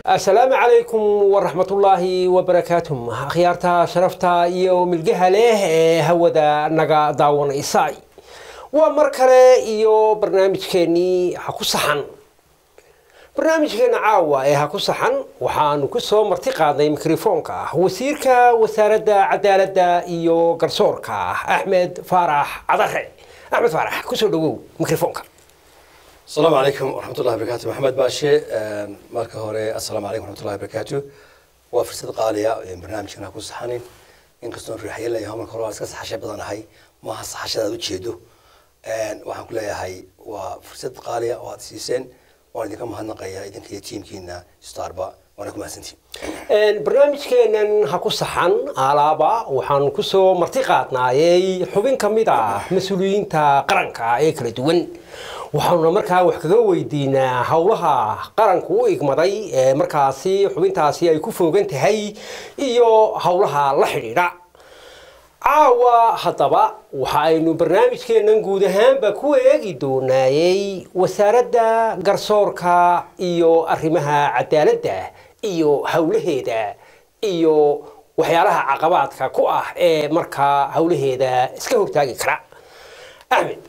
asalaamu calaykum waraxmatullaahi wabarakaatuh akhyaarta sharafta iyo milgaha leh ee hawada naga daawanaysay waa mar kale iyo barnaamijkeennii ha ku saxan barnaamijkeena caawa ee ha ku saxan waxaanu ku soo marti qaadnay mikrofoonka wasiirka wasaaradda cadaaladda iyo garsoorka axmed faarax cadare axmed faarax kusoo dhawow mikrofoonka asalaamu calaykum waraxmatullahi wabarakatu maxamed baashe marka hore assalaamu calaykum waraxmatullahi wabarakatu waa fursad qaaliya barnaamijkan ha ku saxanin inkastoon riixayan leeyahay marka hore waan iska saxasha badanahay maaha saxashada aad ujeedo waxaan ku leeyahay waa fursad qaaliya oo aad siiseen waan idinka mahadnaqaya idinka iyo tiimkiina starba waana ku mahadsantihin barnaamijkeenan ha ku saxan alaaba waxaanu kusoo marti qaadnaayey xubin ka mid ah mas-uuliyiinta qaranka ee kala duwan waxaanuna markaa wax kaga weydiinaa howlaha qaranku u igmaday ee markaasi xubintaasi ay ku foogan tahay iyo howlaha la xidhiidha caawa haddaba waxa aynu barnaamijkeennan guud ahaanba ku eegi doonaayey wasaaradda garsoorka iyo arrimaha cadaaladda iyo howlaheeda iyo waxyaalaha caqabaadka ku ah ee markaa howlaheeda iska hortaagi kara axmed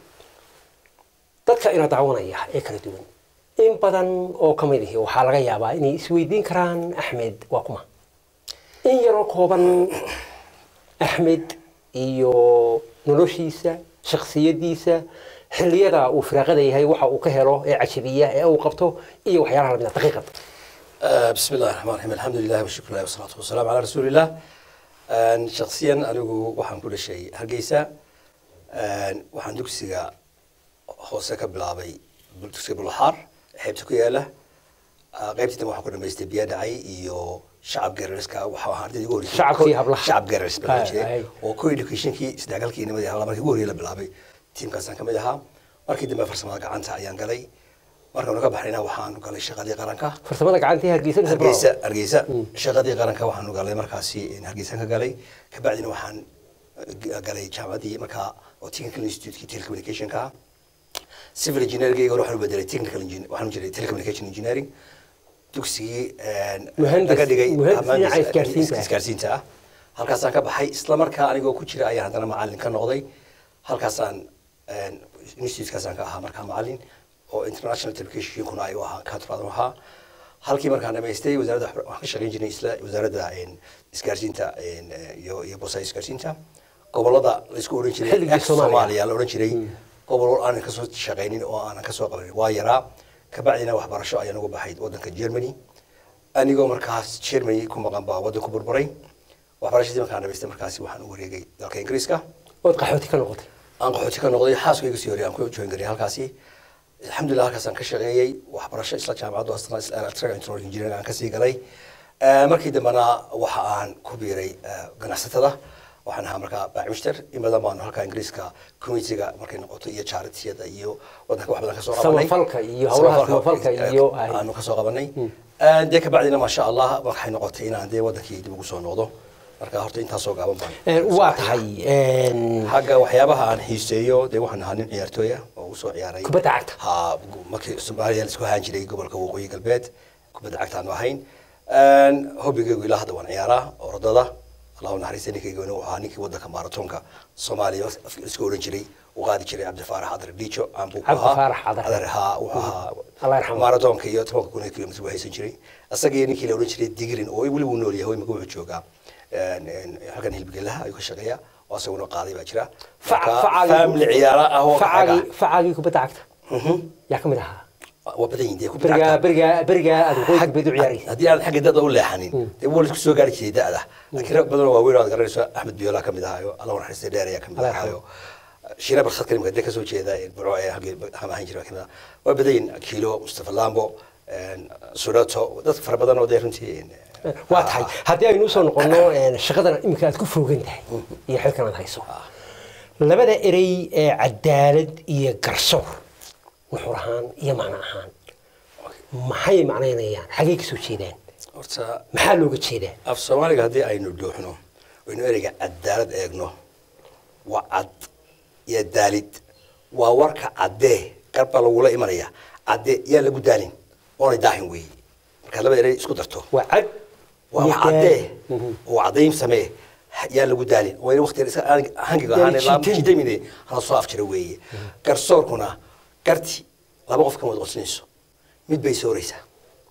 dadka ina daawanaya ee kala duwan in badan oo ka mid ahi waxaa laga yaabaa inay isweydiin karaan axmed waa kuma in yaroo kooban axmed iyo noloshiisa shaksiyadiisa xilliyada uu firaaqada yahay waxa uu ka helo ee cajabiya ee uu qabto iyo waxyaalaha lamida daqiiqad bismi illahi raxmaan raxiim alxamdu lilahi washukr ilahi wasalaatu wasalaamu calaa rasuulillah shaksiyan anigu waxaan ku dhashay hargeysa waxaan dugsiga hoose ka bilaabay dugsiga bulaxaar xeebta ku yaala qaybtii dambe waxaan ku dhamaystay biya dhacay iyo shacab geerariska waxaa ahaa ardayda ugu horreysay Shacabkii hablaha. shacab geeraris bilaabay Ay, ay. jiray oo co educationkii isdhexgalkii nimadii hablaha markii ugu horreeyay la bilaabay tiimkaasaan ka mid ahaa markii dambe farsamada gacanta ayaan galay markaanu ka baxnayna waxaanu galay shaqadii qaranka farsamada gacantii hargeysa mise hargeysa hargeysa shaqadii qaranka waxaanu galay markaasi hargeysaan ka galay kabacdina waxaan uh, galay jaamacaddii markaa oo technical institute telecommunicationka civil engineering hore waxaan u bedelay technical engineer waxaan u jiray telecommunication engineering dugsigii Muhandis- laga dhigay muhandis muhandis- dhinaca isgaarsiinta ah. isgaarsiinta ah halkaasaan ka baxay isla markaa anigoo ku jira ayaan haddana macalin ka noqday halkaasaan institutekaasaan ka ahaa markaa macalin oo international telecommunicationkuna ay u ahaa katrad u ahaa halkii markaan dhamaystay wasaaradda waxba- waxaan ka shaqayn jiray isla wasaaradda een, isgaarsiinta een, eh, iyo iyo boosaha isgaarsiinta gobolada laysku odhan jiray Xilligii ex Soomaaliya. soomaaliya la odhan jiray gobol aanan kasoo shaqaynin oo aanan kasoo qabanin waa yaraa kabacdina waxbarasho ayaan ugu baxay wadanka germany anigoo markaas germany ku maqan baa wadanku burburay waxbarashadii markaan dhamaystay markaasi waxaan u wareegay dalka ingiriiska ood qaxooti ka noqotay aan qaxooti ka noqday xaaskayga sii horey aan ku join garay halkaasi alxamdulilah halkaasaan ka shaqeeyey waxbarasho isla jaamacaddu asna isla electrical engineering engineering aan kasii galay Eh, markii dambena waxa aan ku biiray eh, ganacsatada waxaan ahaa markaa baacmister in badan baanu halka ingiriiska communitiga markay noqoto iyo charityada iyo wadanka wax badan kasoo qabanay Samafalka iyo howlaha samafalka eh, iyo ay- aanu kasoo qabanay dee kabacdina maasha allah waxay noqotay inaan dee wadankii dib ugu soo noqdo marka horta intaasoo gaaban baan waa tahay een, xagga waxyaabaha aan xiiseeyo dee waxaan ahaa nin ciyaartooya oo usoo ciyaaray Kubadda cagta. ha markii soomaaliya la isku ahaan jiray gobolka waqooyi galbeed kubadda cagta aanu ahayn hobigaygu ilaa hadda waan ciyaaraa orodada allahu naxariista ninkaygana wuxuu ahaa ninkii wadanka maratonka soomaaliya isku odhan jiray uu qaadi jiray cabdifaarax cadar dhiijo aan buu ku Cabdi ahaa Faarax Cadar. cadar haa wuxuu ahaa Allah yarxamo. maratonka iyo tobanka kun ee kilomitr buu haysan jiray isagii ninkii la odhan jiray digrin oo weli wuu nool yahay imika wuxuu joogaa een, een, halkan hilbigelaha ayuu ka shaqeeya oo asaguna qaaday baa jira faca- Marka, facagii- family ciyaara ah oo facagii xagga- facagii kubadda cagta Mhm. yaa ka mid ahaa waa badan yihiin dee ku berigaa bilaabta. berigaa berigaa aad waqooyi Xag- galbeed u ciyaaraysa haddii aan xagga dada u leexanin dee waa laisku soo gaari jiray da'da laakiin rag badan oo waaweyn oo aad garanayso axmed biyoola ka mid ahaayo allah u naxariistay dheer ayaa ka mid Allah ahaayo shiina barkhad kalimka dee kasoo jeeda burco ee halkii ham ahaan jiray kamid ah waa badan yihiin kiilo mustafa lambo een, sudato dad fara badan oo dee runtii een, waa tahay haddii aynu usoo noqono een, shaqadan iminka aad ku foogan tahay iyo xilkan aad hayso labada erey ee cadaalad iyo garsoor nuxur ahaan iyo macno ahaan maxay macnaynayaan xagee ka soo jeedaan horta maxaa looga jeedaa af soomaaliga haddii aynu dhuuxno aynu ereyga cadaalad eegno waa cad iyo daalid waa warka caddee garbaa lagula imanaya caddee yaa lagu daalin oonay daahin weeye markaad labada erey isku darto waa cad waa iyo wax caddee daal. oo caddayn samee yaa lagu daalin waa in waqti iska aan hangiga Yaa ahaan laa jiitan. jiitamine hala soo afjira weeye garsoorkuna garti laba qof kama wada qoslinayso mid bay sooraysaa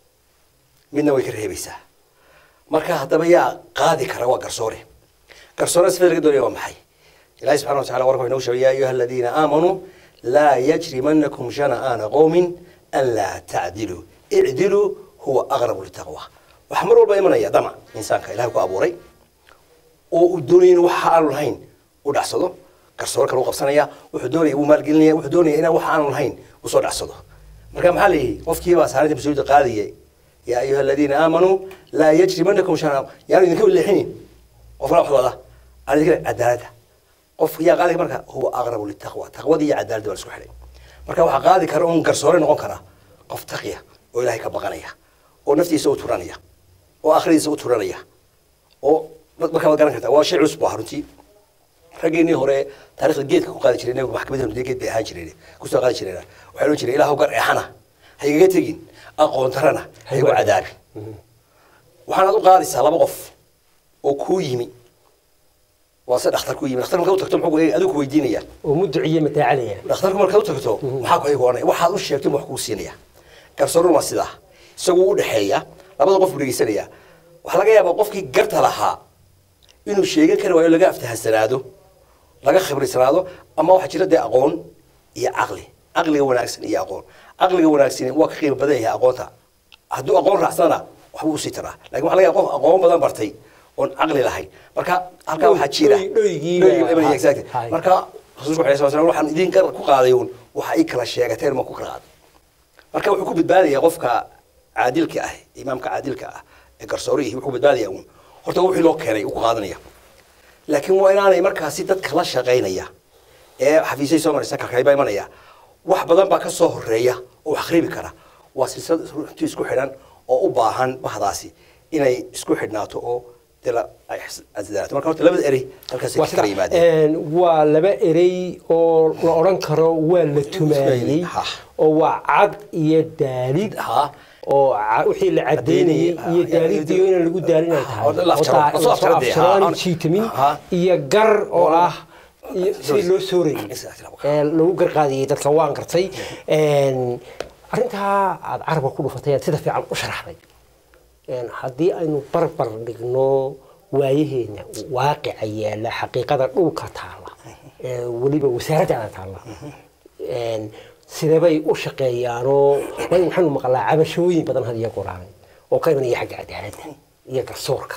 midna way ka reebaysaa marka haddaba yaa qaadi kara waa garsoore garsoore sifada laga doonaya waa maxay ilahi subxana watacala warka wuxuu inoogu sheegay yaa ayuha aladiina aamanuu laa yajrimanakum shana'aana qowmin an laa tacdiluu icdiluu huwa aqrabu litaqwa waxaa mar walba imanaya damac insaanka ilahay ku abuuray oo uu doonaya in waxa aanu lahayn u dhacsado garsoore kale u qabsanaya wuxuu doonaya uu maalgelinaya wuxuu doonaya inaan waxa aanu lahayn uu soo dhacsado marka maxaa la yidhi qofkiibaa saarinta mas-uuliyadda qaadaya yaa ayuha aladiina aamanuu laa yajrimanakum shana'aan yaanu idinka leexinin qofna wax wada aan idinka cadaaladda qof yaa qaadi kara marka huwa aqrabu litaqwa taqwadii iyo cadaaladda waa la isku xidhay marka waxaa qaadi kara un garsoore noqon kara qof taqiya oo ilaahay ka baqanaya oo naftiisa u turanaya oo akhridiisa u turanaya oo markaa waad garan kartaa waa shay culus bu ahaa runtii raggeennii hore taarikhda geedka ku qaadi jireen maxkamadda dee geed bay ahaan jireen kusoo qaadi jireen waxay odhan jireen ilaahu gar eexana ha igaga tegin aqoon darana ha igu cadaabin waxaanaad u qaadaysaa laba qof oo kuu yimi waa se dhakhtar ku yimi dhakhtar markaad u tagto muxuu ku- adigu ku weydiinaya oo muduciye mataacalaya dhakhtarku markaad u tagto maxaa ku igoonaya waxaad u sheegtay wax kuu siinaya garsoorun waa sidaa isagu u dhexeeya labada qof buu dhegeysanaya waxaa laga yaabaa qofkii garta lahaa inuu sheegan kari waayo laga aftahasanaado laga khibraysanaado ama waxaa jira dee aqoon iyo caqli caqliga wanaagsan iyo aqoon caqliga wanaagsan waa ka qiimo badan yahay aqoonta hadduu aqoon raacsana waxbuu usii taraa lakin waxa laga yaaba qof aqoon badan bartay oon caqli lahayn marka halkaa waxaa jira Dhoy- dhoygii Dhoygii baa- imanaya, exactly. Hay. marka rasuulku alayhi salatu wasalam waxaan idin ku qaaday uun waxa ay kala sheegateen ma ku kala qaaday marka wuxuu ku badbaadayaa qofka caadilka ah imaamka caadilka ah ee garsoorihii wuxuu badbaadayaa uun horta wixii loo keenay uu ku qaadanaya laakiin waa inaanay markaasi dadka la shaqaynaya ee xafiisyay soo maraysa kalkaybaa imanaya wax badan baa ka soo horeeya oo wax akhribi kara waa silsilad runtii isku xidhan oo u baahan bahdaasi inay isku xidhnaato oo dee la ay asdaato marka horta labada erey halkaasay waa ka kala sida yimaadeen een, waa laba erey oo la odhan karo waa la tumaayey Ha. oo waa cad iyo daalid Ha. oo ca- wixii la cadeynayey Cadeynayey, iyo ha, daalidiyo inaan lagu daalin ay Ha, tahay oo la afjaro, daa- la soo afjaro dee, afjaro ha, aan ha. jiitamin Ha. iyo gar oo Oo- ah iyo sidii loo soorayey Exactly. ee lagu garqaadiyey dadka waan gartay Een, arrintaa aad carabka ku dhufatay aad sida fiican u sharaxday Een, haddii aynu barbar dhigno waayaheena waaqica yaala xaqiiqada dhulka taala ee weliba wasaaradda taala Een, sidebay u shaqeeyaanoo waayo waxaanu maqlaa cabashooyin badan had iyo goraane oo ka imanaya xagga cadaaladda iyo garsoorka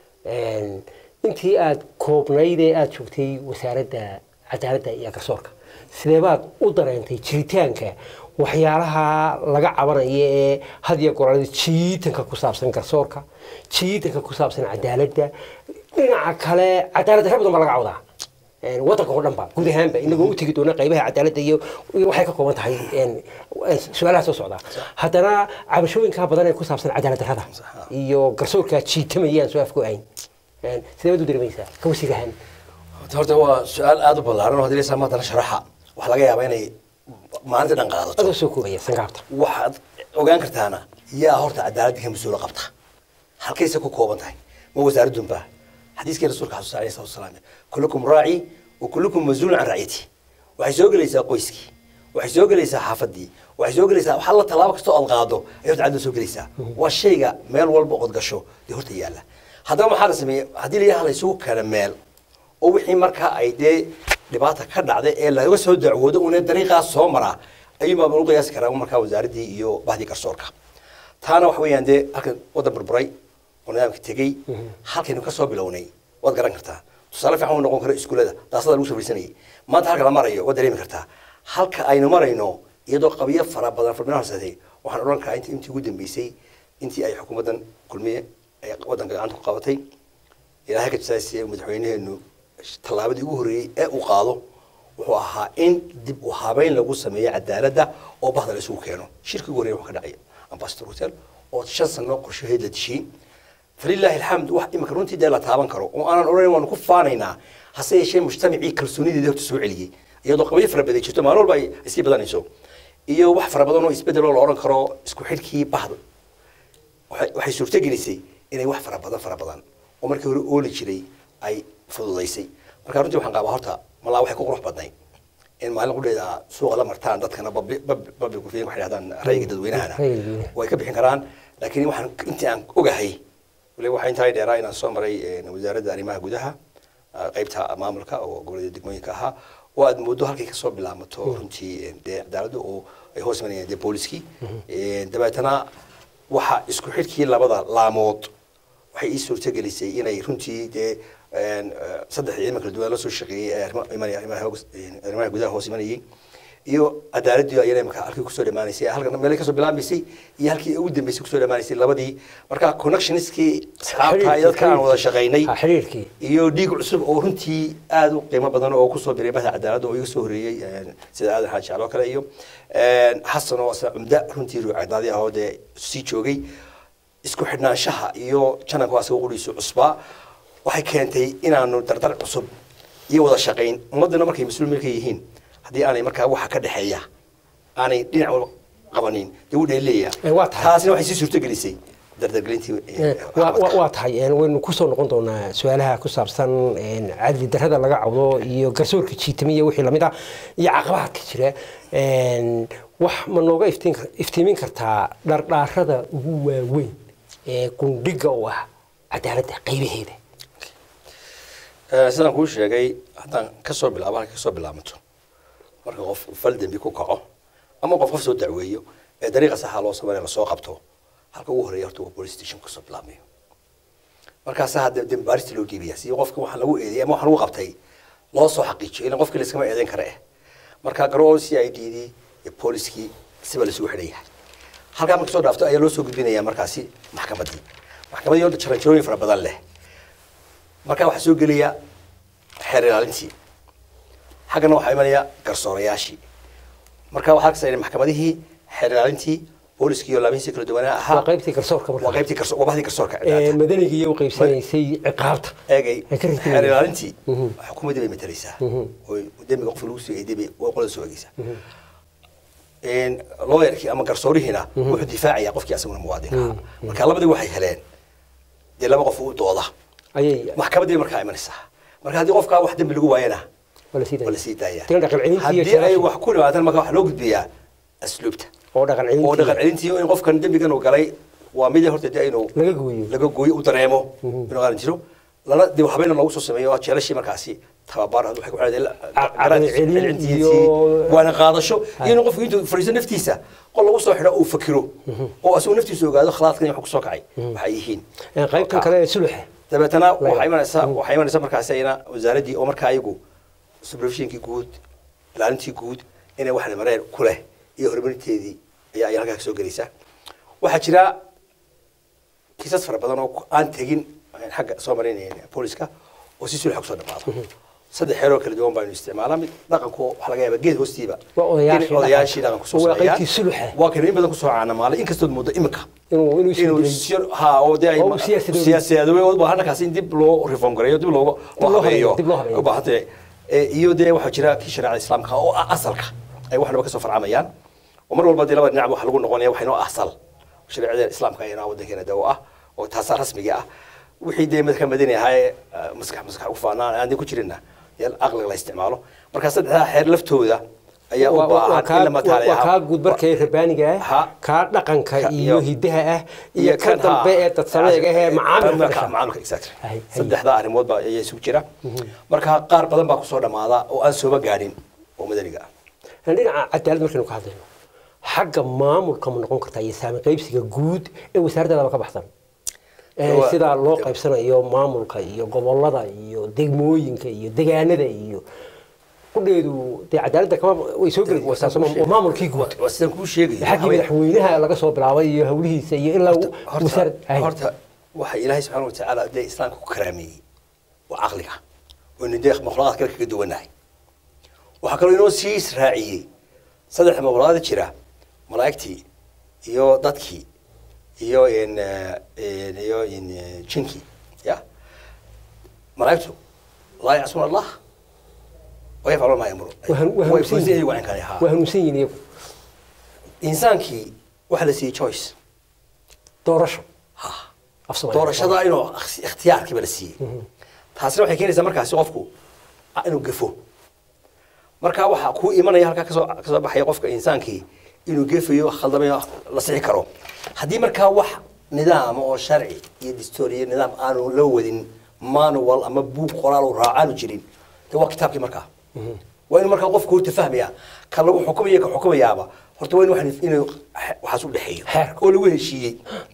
Een, intii aad koobnayd ee aad joogtay wasaaradda cadaaladda iyo garsoorka sideebaad u dareentay jiritaanka waxyaalaha laga cabanaya ee had iyo goraanada jiitanka ku saabsan garsoorka jiitanka ku saabsan cadaaladda dhinaca kale cadaaladda rag badan baa laga cawdaa Een, waddanka oo dhan ba guud ahaanba inagoo u tegi doona qaybaha cadaaladda iyo iyo waxay ka kooban tahay een, een, su-aalaha soo socda haddana cabashooyinka badan ee ku saabsan cadaalad darrada iyo garsoorka jiitamayaan soo afku ahayn Een, sidee baad u dareemaysaa ka wasiir ahaan horta waa su-aal aada u ballaaran oo haddii la maantana sharaxa waxaa laga yaabaa inay maalinta dhan qaadato adoo soo koobaya sangaabta waxaad ogaan kartaana yaa horta cadaaladda ka mas-uula qabta halkayse ku kooban tahay ma wasaaradunba xadiiskii rasuulka xasuusa alayhi salatu wasalaam kullukum raaci wa kullukum mas-uulun can racyati waxay soo gelaysaa qoyskii waxay soo gelaysaa xaafadii waxay soo gelaysaa wax alla tallaabo kastoo aad qaado ayay horta cadda soo gelaysaa waa shayga meel walba ood gasho dee horta yaalla haddaba maxaa la sameeyey haddii la yidhaha la isugu keena meel oo wixii markaa ay dee dhibaata ka dhacday ee laga soo dacwoodo una dariiqaas soo maraa ayuunbaa lagu qiyaasi karaa markaa wasaaraddii iyo bahdii garsoorka taana waxa weeyaan dee halkan waddan burburay oo nidaamka tegey halkaynu ka soo bilownay waad garan kartaa tusaale fiican uu noqon karo iskuullada daasada lagu soo fadhiisanayay maanta halka la marayo waad dareemi kartaa halka aynu marayno iyadoo qabiyo fara badan farbina horseetay waxaan odhan karaa intii intii ugu dambeysay intii ay xukuumaddan kulmiye ay waddanka gacanta ku qabatay ilaahay ka jasaasiye madaxweynaheenu tallaabadii ugu horreeyey ee uu qaado wuxuu ahaa in dib u habeyn lagu sameeyo cadaaladda oo bahda la isugu keeno shirkii ugu horreeyay wuxuu ka dhacay ambassador hotel oo shan sano qorshaheed la dishiyey falilaahi alxamd wax imika runtii dee la taaban karo oo aanan odhanayn waanu ku faanaynaa hase yeeshee mujtamacii kalsoonideedii horta soo celiyey iyadoo qabiyo fara badan jirto maalin walba ay iskii badanayso iyo wax fara badan oo isbedel oo la odhan karo isku xidhkii bahda waxay waxay suurtagelisay inay wax fara badan fara badan oo markii hore ooli jiray ay fududaysay marka runtii waxaan qabaa horta malaa waxay ku qurux badnay in maalin qudheeda suuqa la martaan dadkana public waxay dhahdaan rayga dadweynahana Ra'yiga dadweynaha. way ka bixin karaan laakiin waxaan intii aan ogahay waliba waxaa intaa dheeraa inaan soo maray eh, wasaaradda arrimaha gudaha ah, qaybta maamulka oo gobolada degmooyinka ahaa oo aad moodo halkay kasoo bilaamato runtii eh, dee cadaaladda oo ay hoos imanayeen dee booliskii Eh, dabeetana waxa isku xidhkii labada laamood waxay ii suurtagelisay inay runtii dee een, eh, saddex ciidan kala duwan la soo shaqeeyey ee arrimo- imanaya arrimaha hoos- eh, arrimaha gudaha hoos imanayay iyo cadaaladii ayana markaa halkii kusoo dhamaanaysay halkan meelay kasoo bilaabmaysay iyo halkii ugu dambeysay kusoo dhamaanaysay labadii marka connectionskii asxaabta iyo dadka aan wada shaqaynay Ha, xiriirkii iyo dhiig cusub oo runtii aad u qiimo badan oo kusoo biray bahda cadaaladda oo iga soo horeeyey een, sida aadan xaaji calo kale iyo een, xasan oo isna cumda runtii ruucadaadi ah oo dee sii joogay isku xidhnaanshaha iyo jananka waa asaga qudhiisu cusbaa waxay keentay inaanu dardar cusub iyo wada shaqayn ummaddana markay mas-uul milka yihiin haddii aanay markaa waxa ka dhexeeya aanay dhinac walba qabanin dee u dheeleeya Eh, waa tahay. taasina waxay sii suurtagelisay dardargelintii eh, Eh, waa- waa waxqabadka. waa tahay een, waynu kusoo noqon doonaa su-aalaha ku saabsan een, cadli darrada laga cawdo iyo garsoorka jiitamiya iyo wixii lamid ah iyo caqabaadka jira Een, wax ma nooga iftiin kar- iftiimin kartaa dhardhaarada ugu waaweyn ee gundhiga u ah cadaaladda qaybaheeda Eh, sidaan kuu sheegay haddaan kasoo bilaabo halka kasoo bilaamato marka qof fal dembi ku kaco ama qof qof soo dacweeyo ee dariiqa saxa loo sameeyo lasoo qabto halka ugu horeeya horta waa police station kasoo bilaabmayo markaasaa hadda dembi baarista loo dhiibaya si qofka waxaa lagu eedeeyay ama waxa lagu qabtay loo soo xaqiijiyo ilan qofkii layskama eedeyn kara eh marka garoo c i d dii iyo booliskii siba lasugu xidhan yahay halkaa marka soo dhaafto ayaa loo soo gudbinaya markaasi maxkamaddii maxkamaddii horta jaranjarooyin fara badan leh markaa waxaa soo gelaya xeer ilaalintii xaggana waxaa imanaya garsoorayaashii marka waxaa kasayna maxkamadihii xeer ilaalintii booliskii iyo laamihiisii kala duwanaa ahaa waa qaybtii garsoorka marka waa qaybtii garso waa bahdii garsoorka Ee, madaniga iyo u qaybsanaysay ciqaabta eegay Ay ka ritmeen. xeer ilaalintii Mhm. xukuumaddii bay matalaysaa Mhm. oo dembiga qofka lagu soo eeday bay waa qolada soo eegeysaa een lawyerkii ama garsoorihiina wuxuu difaacayaa qofkii asaguna muwaadin ahaa marka labadii waxay heleen dee laba qof u dooda ayay maxkamaddii markaa imanaysaa marka haddii qofkaa wax dembi lagu waayana wala sii waa la sii daaya Tiga dhaqan celintii iyo haddii ay sharaafii. wax ku dhimaatan marka waxaa loo gudbiyaa asluubta oo dhaqan oo dhaqan celintii celintii in qofkan dembigan uu galay waa mid horta dee inuu laga gooyo laga gooyo u dareemo inuu qaadan jiro lana dib habeena lagu soo sameeyo waa jeelashii markaasi tababar waxay ku Caqli celin iyo- waana qaadasho Hay. iyo inuu qofku intuu fadhiisto naftiisa qol lagu soo xidho uu fakiro oo asuu naftiisa ogaado khalaadkan iyo wax kusoo kacay waxay yihiin Ee, qaybtan kale ee suluxa dabeetana Laga- waxaa imanaysaa Mhm. waxaa imanaysaa markaasi ayna wasaaraddii oo markaa ayagu supervisionkii guud ilaalintii guud inay wax mareen ku leh iyo horumarinteedii ayaa ayaa halkaa kasoo gelaysa waxaa jira kiisas fara badan oo ku- aan tegin aan xagga soo marin booliska oo si sulxa kusoo dhamaado saddex xeeroo kala duwan baynu isticmaalaa mid dhaqanku waxaa laga yaabaa geed hoostiiba Waa odayaashii in odayaashii dhaqanka. dhaqanku soo Waa sameeyaan qaybtii sulxa. waa kan in badan kusoo caanamaalay inkastood muddo imika inuu inuu inuu isbedelay. sir- ha oo dee ay Oo uu siyaasadoobay. siyaasadoobay oo baahan kaasi in dib loo reform gareeyo dib looga loo loo habeeyo, habeeyo dib loo habeeyo. u baahan tahay Ee, iyo dee waxaa jira kii shareecada islaamka oo ah asalka ay waxnaba kasoo farcamayaan oo mar walba dee laba dhinac waxa lagu noqonaya waxay noo asal shareecada islaamka ayana wadankeena dawo ah oo taasaa rasmiga ah wixii dee madka madani ahaa ee ah, maskax maskax ugu faanaan aan dee ku jirina dee aqliga la isticmaalo marka saddexdaa xeer laftooda ayaa u Waa- waa- waa baahan kaa- in la mataaleeyo waa kaa guud markay rabbaaniga Ha. ah kaa dhaqanka Ka- iyo iyo- hidaha ah iyo kan dambe ee dadsameega ah ee macaamilka ka dhasha. macaamilka exactly Hay, hay. saddexdaa arrimood baa ayaa isugu jira marka qaar badan baa kusoo dhamaada oo aan sooba gaadhin oo madaniga ah Aan dhinaca cadaalad markaynu ka hadlayno xagga maamulka ma noqon kartaa iyo saami qaybsiga guud ee wasaaraddaadaba ka baxsan Ee, Waa- sida loo qaybsanayo maamulka iyo gobolada iyo degmooyinka iyo degaanada iyo qudheedu dee cadaaladda kama way soo geli wasaa maamulkii guud waa sidaan kuu sheegayo xaggii madaxweynaha laga soo bilaabay iyo hawlihiisa iyo ilaa horta wasaarad Hay. horta waxa ilaahay subxaana watacaala dee islaamka ku karaameeyey waa caqliga waynu dee makhluuqaad kale kaga duwanahay waxaa kaloo inoo sii israaciyey saddex makhluuqaad jira malaa'igtii iyo dadkii iyo in in iyo in jinkii ya malaa'igtu laa yacsuuna allah wayafcaluuna maa yamuru Waa han- waa way hanuunsan fulisan yihiin. iyagu aan kale ahaa waa hanuunsan yihiin iyagu insaankii waxaa la siiyey choice doorasho Af Soomaali. doorashada inuu ikhti- ikhtiyaarkiiba la siiyey taasina waxay keenaysaa markaasi qofku ah, inuu gafo marka waxaa kuu imanaya halkaa kasoo kasoo baxaya qofka insaankii inuu gefayo khaldamayo la sixi karo haddii markaa wax nidaam oo sharci iyo distoor iyo nidaam aanu la wadin manual ama buug qoraal uu raacaanu jirin de waa kitaabkii markaa waa inuu markaa qofku horta fahmaya ka lagu xukumaya ka xukumayaaba horta waa in waxaan- inuu xe- waxaas u dhexeeyo Xeerka. oo lagu heshiiyey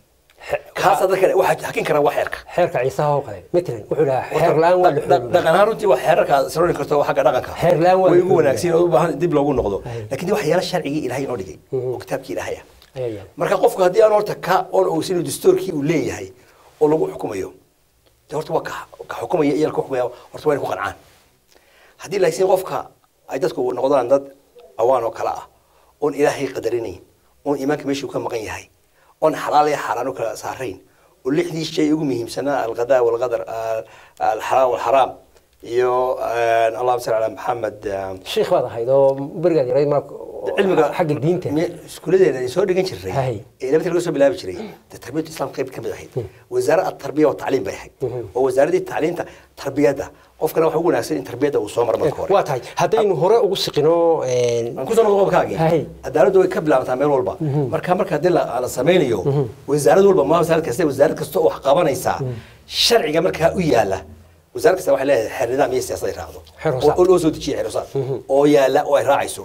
kaasa dadka waxaa hakin karaa waa xeerka xeerka ciisaha oo kale matalan wuxuu dhahaa xeer la-aan waa la Dhaq- xoogaa dhaqan ahaan runtii waa xeerarka saroni karto xagga dhaqanka Xeer la'aan waa way la ugu xoogaa. wanaagsan oo u baahan dib loogu noqdo Ay. laakiin waxyaala sharcigii ilaahay inoo dhigay oo kitaabkii ilaahaya ayaa yaala marka qofku haddii aan horta ka on ogsin dastuurkii uu leeyahay oo lagu xukumayo de horta waa ka ka xukumaya iyo ka xukumaya horta waa inay ku qancaan haddii laakiin qofka ay dadku noqdaan dad awaan oo kale ah oon ilaahay qadarinayn oon iimaanka meeshuu ka maqan yahay oon xalaal iyo xaaraan u kala saarayn oo lixdii shay ugu muhiimsanaa alqadaa walqadar al- alxalaal walxaraam iyo allahuma salli calaa maxamed sheekh baad ahayd oo berigaad yaray ma cilmiga xagga diinta me- iskuuladeena ay soo dhigan jirtay Hay. ee labada laga soo bilaabi jiray dee tarbiyatu islam qayb ka mid ahayd wasaaradda tarbiya wa tacliim bay ahayd oo wasaaraddii tacliinta tarbiyadda qofkana waxa ugu wanaagsan in tarbiyadda uu soo maro marka hore waa tahay haddaynu hore ugu siqino een, aan kusoo noqdo qodobkaagii Hay. cadaaladdu way ka bilaabataa meel walba marka marka haddii la la samaynayo wasaarad walba ma wasaarad kasta wasaarad kasta oo wax qabanaysaa sharciga markaa u yaala wasaarad kasta waxay leedahay xeer nidaam iyo siyaasad ay raacdo Xeer hoosaad. oo oo loo soo dejiya xeer hoosaad oo yaala oo ay raacayso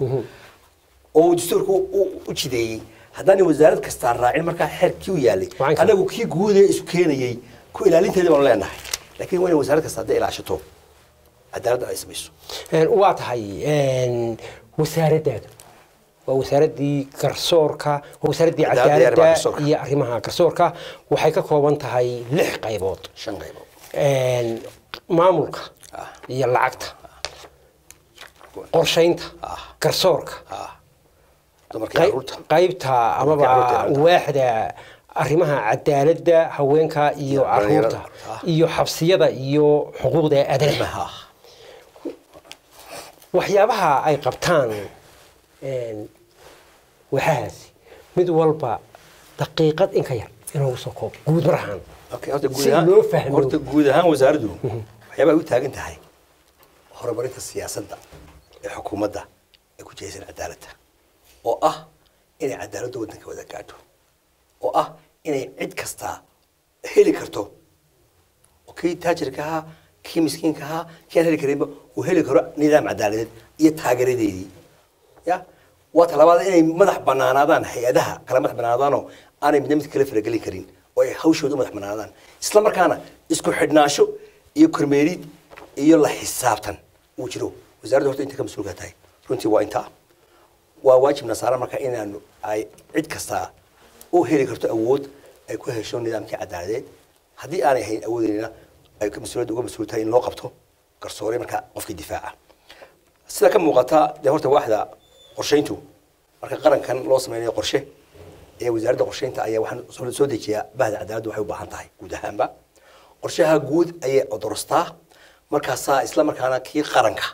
oo uu dastuurku u- u jideeyey haddaan wasaarad kastaa raacin markaa xeerkii u yaalay Waxaan ka- anagu kii guud ee isu keenayey ku ilaalinteeda baanu leenahay laakiin waa in wasaarad kasta hadday ilaashato cadaaladda ay samayso een, waa tahay een, wasaaraddaada waa wasaaraddii garsoorka waa wasaaraddii Cadaaladda iyo arrimaha cadaaladda garsoorka. iyo arrimaha garsoorka waxay ka kooban tahay lix qaybood shan qaybood een, maamulka Ah. iyo lacagta qorshaynta Ah. garsoorka ah dumarka iyo qay- carruurta qaybta amaba carruurta. waaxda arrimaha cadaaladda haweenka iyo dhalinyarada. caruurta Ah. iyo xabsiyada iyo xuquuqda aadanaha ah waxyaabaha ay qabtaan een, waxahaasi mid walba daqiiqad in ka yar inoogu soo koob guud marahaan Okay, horta guud Si ahaan- loo fahmo. horta guud ahaan wasaaraddu waxyaabaa u taagan tahay horumarinta siyaasadda ee xukuumadda ee ku jihaysan cadaaladda oo ah inay cadaaladda waddanka wada gaadho oo ah inay cid kastaa heli karto oo kii taajirka ahaa kii miskiinka ahaa kii aan heli karinba uu heli karo nidaam cadaaladeed iyo taageeradeedii ya waa talabaad inay madax banaanaadaan hay-adaha kala madax banaanaadaanoo aanay midna mid kala faragelin karin oo ay hawshooda u madax banaanaadaan isla markaana isku xidhnaansho iyo kormeerid iyo la xisaabtan uu jiro wasaaradda horta inta ka mas-uulka tahay runtii waa intaa waa waajibna saaran marka inaanu ay cid kastaa u heli karto awood ay ku hesho nidaamkii cadaaladeed haddii aanay hayn awoodeyna ay ka mas-uuliyadda uga mas-uul tahay in loo qabto garsoore marka qofkii difaaca sida ka muuqata dee horta waaxda qorshayntu marka qarankan loo sameynayo qorshe ee wasaaradda qorshaynta ayaa waxaan soo- soo dejiyaa bahda cadaaladdu waxay u baahan tahay guud ahaanba qorshaha guud ayay odorostaa markaasaa isla markaana kii qaranka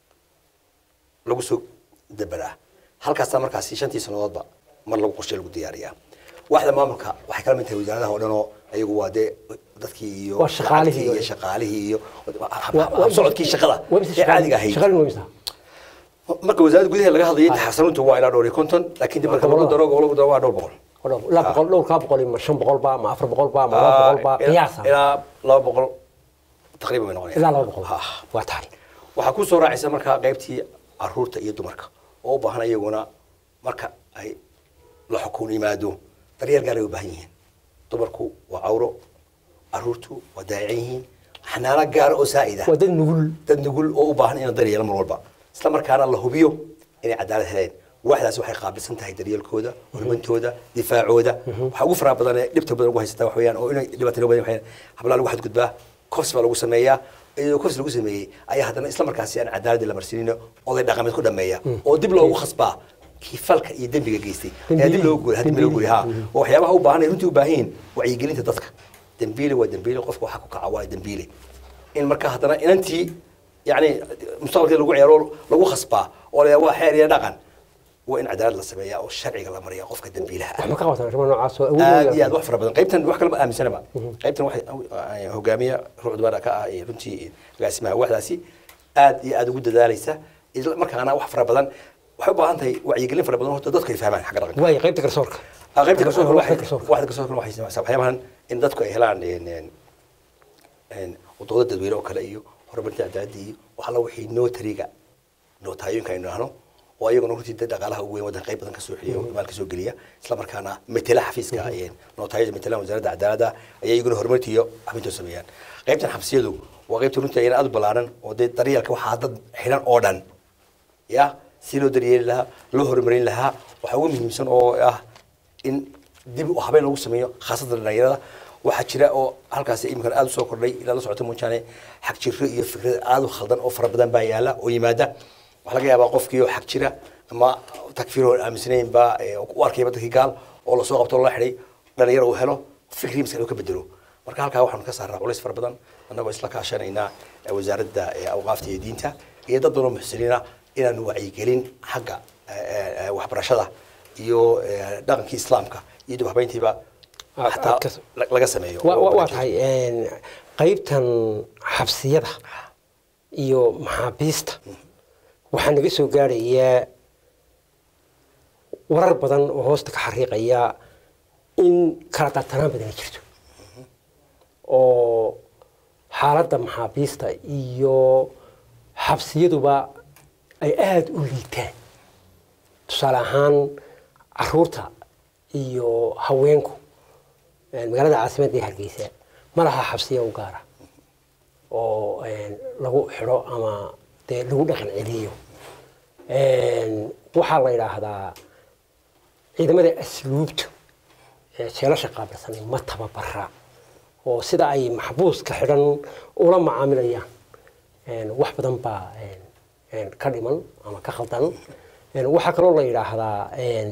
lagu soo dabaraa halkaasaa markaasi shantii sannadoodba mar lagu qorshe lagu diyaariyaa waaxda maamulka waxay kala mid tahay wasaaradaha oo dhan oo ayagu waa dee dadkii iyo Waa shaqaalihii lacagtii iyo iyo- shaqaalihii iyo Waa- waa- habsocodkii shaqada waa mise ee caadiga ahayd shaqadii waa imisa? marka wasaaradda gudaha laga hadlayay taxasanuntu waa ilaa dhowr iyo konton laakiin dib marka lagu daro oo lagu daro waa dhowr boqol Waa dhowr- ilaa boqol- dhowrkaa boqol iyo ma shan boqol ba ma afar boqol ba ma laba boqol ba ilaa- qiyaasa ilaa laba boqol taqriiban bay noqonayaan ilaa laba boqol Ah. waa tahay waxaa ku soo raacaysa markaa qaybtii caruurta iyo dumarka oo u baahan iyaguna marka ay la xukun yimaado daryeel gaar ay u baahan yihiin dumarku waa cawro caruurtu waa daayican yihiin xanaano gaara oo saa'ida waa dad nugul dad nugul oo u baahan in la daryeelo mar walba isla markaana la hubiyo inay cadaalad heleen waaxdaasi waxay qaabilsan tahay daryeelkooda hormantooda difaacooda waxaa ugu faraha badan ee dhibta badan ugu haysata wax weeyaan oo inay dhibaatooyin badan waxay hablaa lagu xadgudbaa kofs baa lagu sameeyaa iyadoo kofs lagu sameeyey ayaa haddana isla markaasi aan cadaaladii la marsiinin oday dhaqameed ku dhameeya oo dib loogu khasbaa kii falka iyo dembiga geystay ayaa dib loogu guuri dib loogu guuri ha oo waxyaabaha u baahan ay runtii u baahan yihiin wacyigelinta dadka dembiile waa dembiile qofka waxaa ku kaca waa dembiile in marka haddana inantii yani mustaqbalkii lagu ciyaaro lagu khasbaa oo la waa xeer iyo dhaqan waa in cadaalad la sameeyaa oo sharciga la mariyaa qofka dambiilaha ah wax ma ka qabataan arrimaha noocaas oo awood aad u iyo aad yeelata? wax fara badan qaybtan wax kalama aaminsanaba qaybtan waxay ah, hogaamiya ruucd baa ka ah ee runtii agaasimaha waxdaasi aad iyo aad ugu dadaalaysa isla markaana wax fara badan waxay u baahan tahay wacyigelin fara badan horta dadku ay fahmaan xagga dhaqanka waayo qaybta garsoorka Ah, qaybta garsoorka Waxda waxay garsoorka. waxda garsoorka waxay samaysaa waxyaabahan in dadku ay helaan een, een, een, wadooda dadweyne oo kale iyo horumarinta cadaaladda iyo wax alla wixii notariga nootayooyinka aynu idhaahno oo ayaguna runtii dad dhaqaalaha ugu weyn waddanka qayb badan ka soo xeliya maal ka soo geliya isla markaana metela xafiiska een, nootayada metelaan wasaaradda cadaaladda ayay iyaguna horumarinta iyo xabinta sameeyaan qaybtan xabsiyadu waa qaybta runtii ayana aad u ballaaran oo dee daryeelka waxaa dad xidhan oo dhan ya si loo daryeeli lahaa loo horumarin lahaa waxaa ugu muhiimsan oo ah in dib u habeen lagu sameeyo khaasatan dhalinyarada waxaa jira oo halkaasi iminkan aada usoo kordhay ilaa la socota moojaane xag jiro iyo fikrad aada u khaldan oo fara badan baa yaala oo yimaada waxaa laga yaabaa qofkii oo xag jira ama takfiir oo aaminsanayn baa ee, u arkayba dadkii gaal oo lasoo qabto oo la xidhay dhalinyaro uu helo fikrii maskaxda uu ka bedelo marka halkaa waxaanu ka saaraa culays fara badan annagoo isla kaashanaynaa eh, wasaaradda eh, awqaafta iyo diinta iyo dad badan oo muxsiniina inaanu wacyigelin xagga eh, eh, waxbarashada iyo eh, dhaqankii islaamka iyo dib habeyntiiba Aad- xataa aad ka- la- laga sameeyo Wa- wa- oo- waa tahay een, qaybtan xabsiyada iyo maxaabiista waxaa naga soo gaarayaa warar badan oo hoosta ka xariiqaya in kala tartanaan badani jirto oo xaaladda maxaabiista iyo xabsiyaduba ay aada u liitaan tusaale ahaan caruurta iyo haweenku een, magaalada caasimadda ee hargeysa ma laha xabsiya u gaara oo een, lagu xidho ama dee lagu dhaqan celiyo Een, waxaa la yidhaahdaa ciidamada asluubtu ee jeelasha qaabilsanay ma tababara oo sida ay maxbuuska xidhan ula macaamilayaan een, wax badan baa een, een, ka dhiman ama ka khaldan Een, waxaa kaloo la yidhaahdaa een,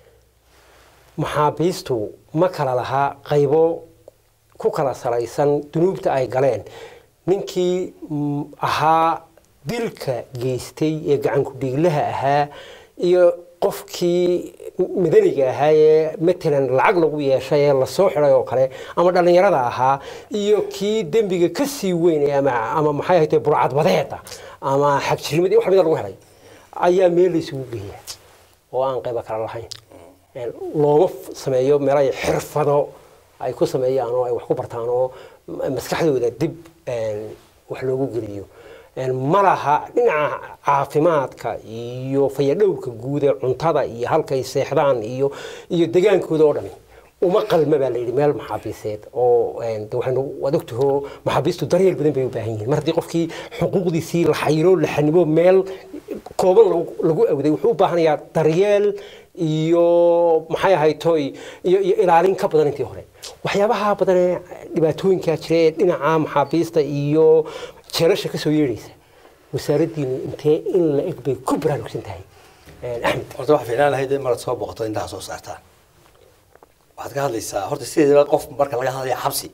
maxaabiistu ma kala lahaa qaybo ku kala salaysan dunuubta ay galeen ninkii mm, ahaa dilka geystay ee gacanku dhiiglaha ahaa iyo qofkii madaniga ahaa ee matalan lacag lagu yeeshay ee lasoo xidhay oo kale ama dhallinyarada ahaa iyo kii dembiga ka sii weyn ee ama ama maxay ahayd burcadbadeeda ama xagjirnimada iyo wax mida lagu helay ayaa meel laysugu geeya oo aan qayba kala lahayn Een, looma f- sameeyo meel ay xirfado ay ku sameeyaan oo ay wax ku bartaan oo ma- maskaxdooda dib een, wax loogu geliyo Een, ma laha dhinaca caafimaadka iyo fayadhowrka guud ee cuntada iyo halkay seexdaan iyo iyo degaankooda oo dhami uma qalma baa la yidhi meel maxaabiiseed oo een, de waxaynu waad ogtaho maxaabiistu daryeel badan bay u baahan yihiin mar haddii qofkii xuquuqdiisii la xayiro la xanimo meel kooban lagu- lagu awday wuxuu u baahanayaa daryeel iyo maxay ahayd toy iyo iyo ilaalin ka badan intii hore waxyaabaha badan ee dhibaatooyinkaa jira ee dhinaca maxaabiista iyo jeelasha ka soo yeedhaysa wasaaraddiinu intee in la eg bay ku baraarugsan tahay Een, axmed horta waxaa fiicnaan lahayd in marad soo boqoto intaa soo saartaan waxaad ka hadlaysaa horta sideedaba qof marka laga hadlaya xabsi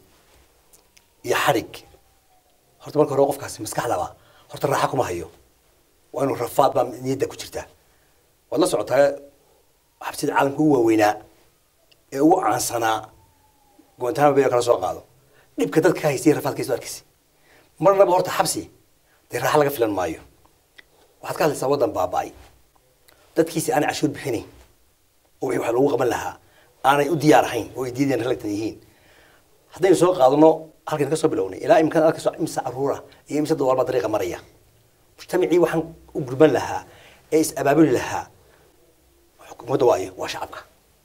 iyo xadhig horta marka hore qofkaasi maskaxdaba horta raaxa kuma hayo waa inuu rafaad baa niyadda ku jirta waad la socotaa xabsida caalamka ugu waaweynaa ee ugu caansanaa guantanamo bay kala soo qaado dhibka dadka ka haystay rafaadkiisu arkisi marnaba horta xabsi dee raaxa laga filan maayo waxaad ka hadlaysaa waddan baaba'ay dadkiisi aanay cashuur bixinayn oo wixii wax lagu qaban lahaa aanay u diyaar ahayn oo ay diideen ralagtan yihiin haddaynu soo qaadano halkan ka soo bilownay ilaa imkaan arkayso imse caruura iyo imse dawaal baa dariiqa maraya mujtamacii waxaan u gurban lahaa ee is abaabuli lahaa xukuumadda waayo waa shacabka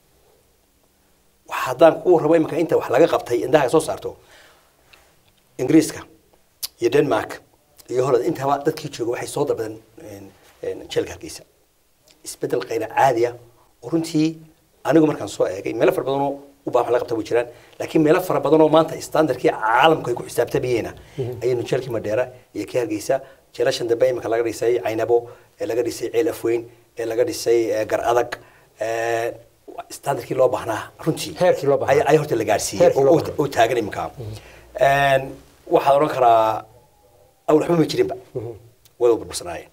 waxa haddaan ku rabo imika inta wax laga qabtay indhaha ay soo saarto ingiriiska iyo denmark iyo holland intaba dadkii jooga waxay soo dalbadeen jeelka hargeysa isbedel kayra caadi ah oo runtii anigu markaan soo eegay meelo fara badanoo u baahan wax laga qabta way jiraan laakiin meelo fara badanoo maanta standardkii caalamku ay ku xisaabtamayeen ayaynu jeelkii madheera iyo kii hargeysa jeelashan dambe imika laga dhisay caynabo ee laga dhisay ceel afweyn ee laga dhisay eh, gar adag eh, standardkii loo baahnaa runtii Heerkii loo baahnaa. ay- ay horta la gaarsiiyey Heerkii loo oo- baahnaa. oo taagan imika waxaad odhan karaa awal waxba ma jirinba way u burbursanaayeen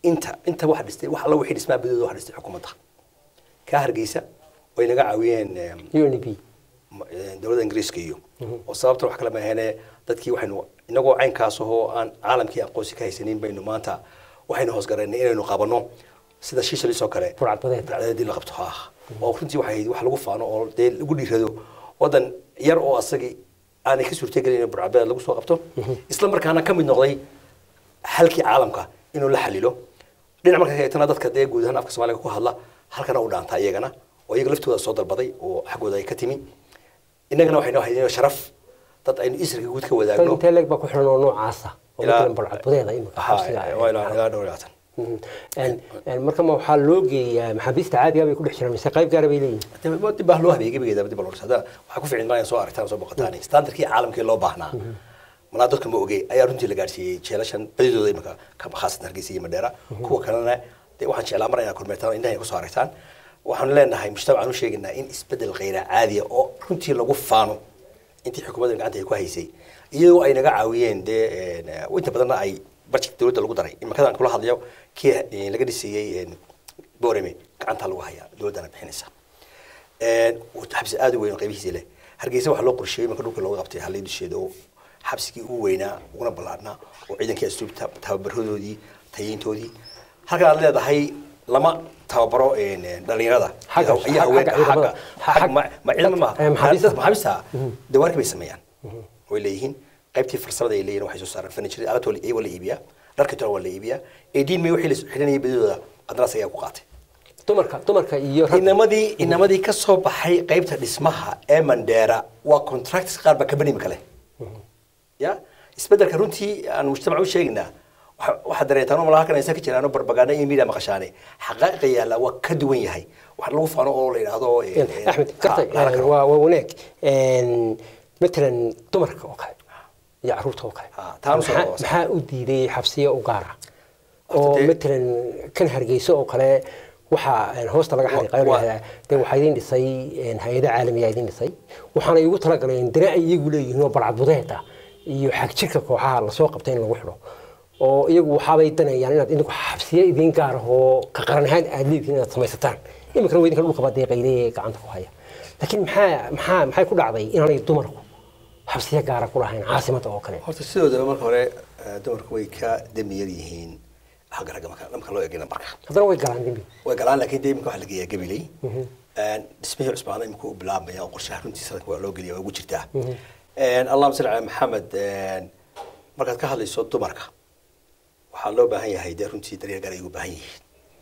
inta inta waxa dhistay wax alla wixii dhismaa badooda waxa dhistay xukuumadda kaa hargeysa way naga caawiyeen em, u n b ma- eh, dowladda ingiriiska iyo oo sababta wax kale ma ahene dadkii waxaynu inagoo caynkaas ahoo aan caalamkii aqoonsi ka haysanin baynu maanta waxaynu hoosgaraynay inaynu qabanno sida shiishalis oo kale Burcadbadeed. burcadbadeedii la qabto ha oo runtii waxay ahayd wax lagu faano oo dee lagu dhiirado wadan yar oo asagii aanay ka suurtagelin in burcadbadeed lagu soo qabto isla markaana ka mid noqday halkii caalamka inuu la xalilo dhinac marka eegtana dadka dee guud ahaan afka soomaaliga ku hadla halkana u dhaanta iyagana oo iyaga laftooda soo dalbaday oo xaggooda ay ka timi innagana waxaynu ahayd sharaf dad aynu isriga guud ka dad wadaagno intee leeg baa ku xiran oo noocaasa oo Ilaa- matalan balcadbadeeda imika Ha, xabsiga waa ilaa ilaa dhowr iyo labaatan Mhm. En- en marka ma waxaa loo geeyaa maxaabiista caadiga bay ku dhex jiraan mise qayb gaara bay leeyihin Dib- dib baa loo habeeyey gebigeeda dib baa loo dhisa waxaa ku ficin maayan soo aragtaan soo boqotaan standardkii caalamkii loo baahnaa malaa dadka ma ogey ayaa runtii la gaarsiiyey jeelashan badidooda imika ka khaasatan hargeysa iyo madheera kuwa kalena dee waxaan jeclaa mar inaad kormeertaan indhaha kusoo aragtaan waxaan leenahay mujtamacaan u sheegaynaa in isbedel khayra caadiya oo runtii lagu faano intii xukuumadda gacanta ay ku haysay iyadoo ay naga caawiyeen dee een, eh, inta badanna ay barjik dowladda lagu daray imikadan kula hadlayo kii eh, laga dhisayey een, boorame gacanta lagu hayaa dowladdana bixinaysa Een, wuu xabsi aad u weyn oo qaybihiisa leh hargeysa waxaa loo qorsheeyey marka dhulka looga qabtay halay dusheeda oo xabsigii ugu weynaa uguna ballaadhnaa oo ciidankii asluubta tababaradoodii tayeyntoodii halkan aad leedahay lama tababaro een, een, dhalinyarada Xagga- iyo haween- xagga ciidamada. xagga- xagga- ma ma ciidamo Eh, maaha maxaabiista. Dad maxaabiista dawaarka bay sameeyaan way leeyihiin qaybtii farsamada ay leeyihiin waxay soo saaraan furniture alaabta waa la- waa la iibiyaa dharka tona waa la iibiyaa eediin may wixii la xidhanayay badidooda qandaraas ayaa ku qaatay dumarka dumarka iyo rag inamadii inamadii ka soo baxay qaybta dhismaha ee mandheera waa contracts qaar baa kabani imika leh ya isbedelka runtii aan mujtamac u sheegaynaa waxa- waxaad dareetaan oo malaha halkan aysan ka jiraan oo barbagaanda iyo media maqashaane xaqaa'iqa yaalla waa ka duwan yahay wax lagu faano oo la yidhaahdo eh, En, eh, axmed gartay ha, la en, karo. waa waa wanaag En, matalan dumarka oo kale iyo caruurta oo kale Ah, taanu soo Maxaa- dhawaasa. maxaa u diiday xabsiyo u gaara Horta oo dee- matalan kan hargeysa oo kale waxaa en, hoosta laga xariiqayo Wa- lahahdaa dee waxaa idin dhisay en, hay-ada caalamiya idin dhisay waxaana igu talagaleen dana ay iyagu leeyihiin oo barcadbudeeda iyo xagjirka kooxaha lasoo qabtay in lagu xidho oo iyagu waxaabay danayaan inaad idinku xabsiyo idin gaar ah oo ka qaran ahaan aad leedihiin inaad samaysataan iminkana waa idinka dhulkaba deeqayle gacanta ku haya laakiin maxaa maxaa maxay ku dhacday inaanay dumarku xabsiyo gaara ku lahayn caasimadda oo kale horta sidoodaba marka hore eh, dumarku way ka demi yar yihiin xagga ragga marka marka loo eegina marka haddana way galaan dembi way galaan laakiin dee imika waxa la geeyaa gabiley dhismihii cusbaana imika u bilaabmaya oo qorshaha runtii sanadka waa loo geliya waa ugu jirtaa allahuma salli cala maxamed een, markaad ka hadlayso dumarka waxaa loo baahan yahay dee runtii daryeel gaar ay ugu baahan yihiin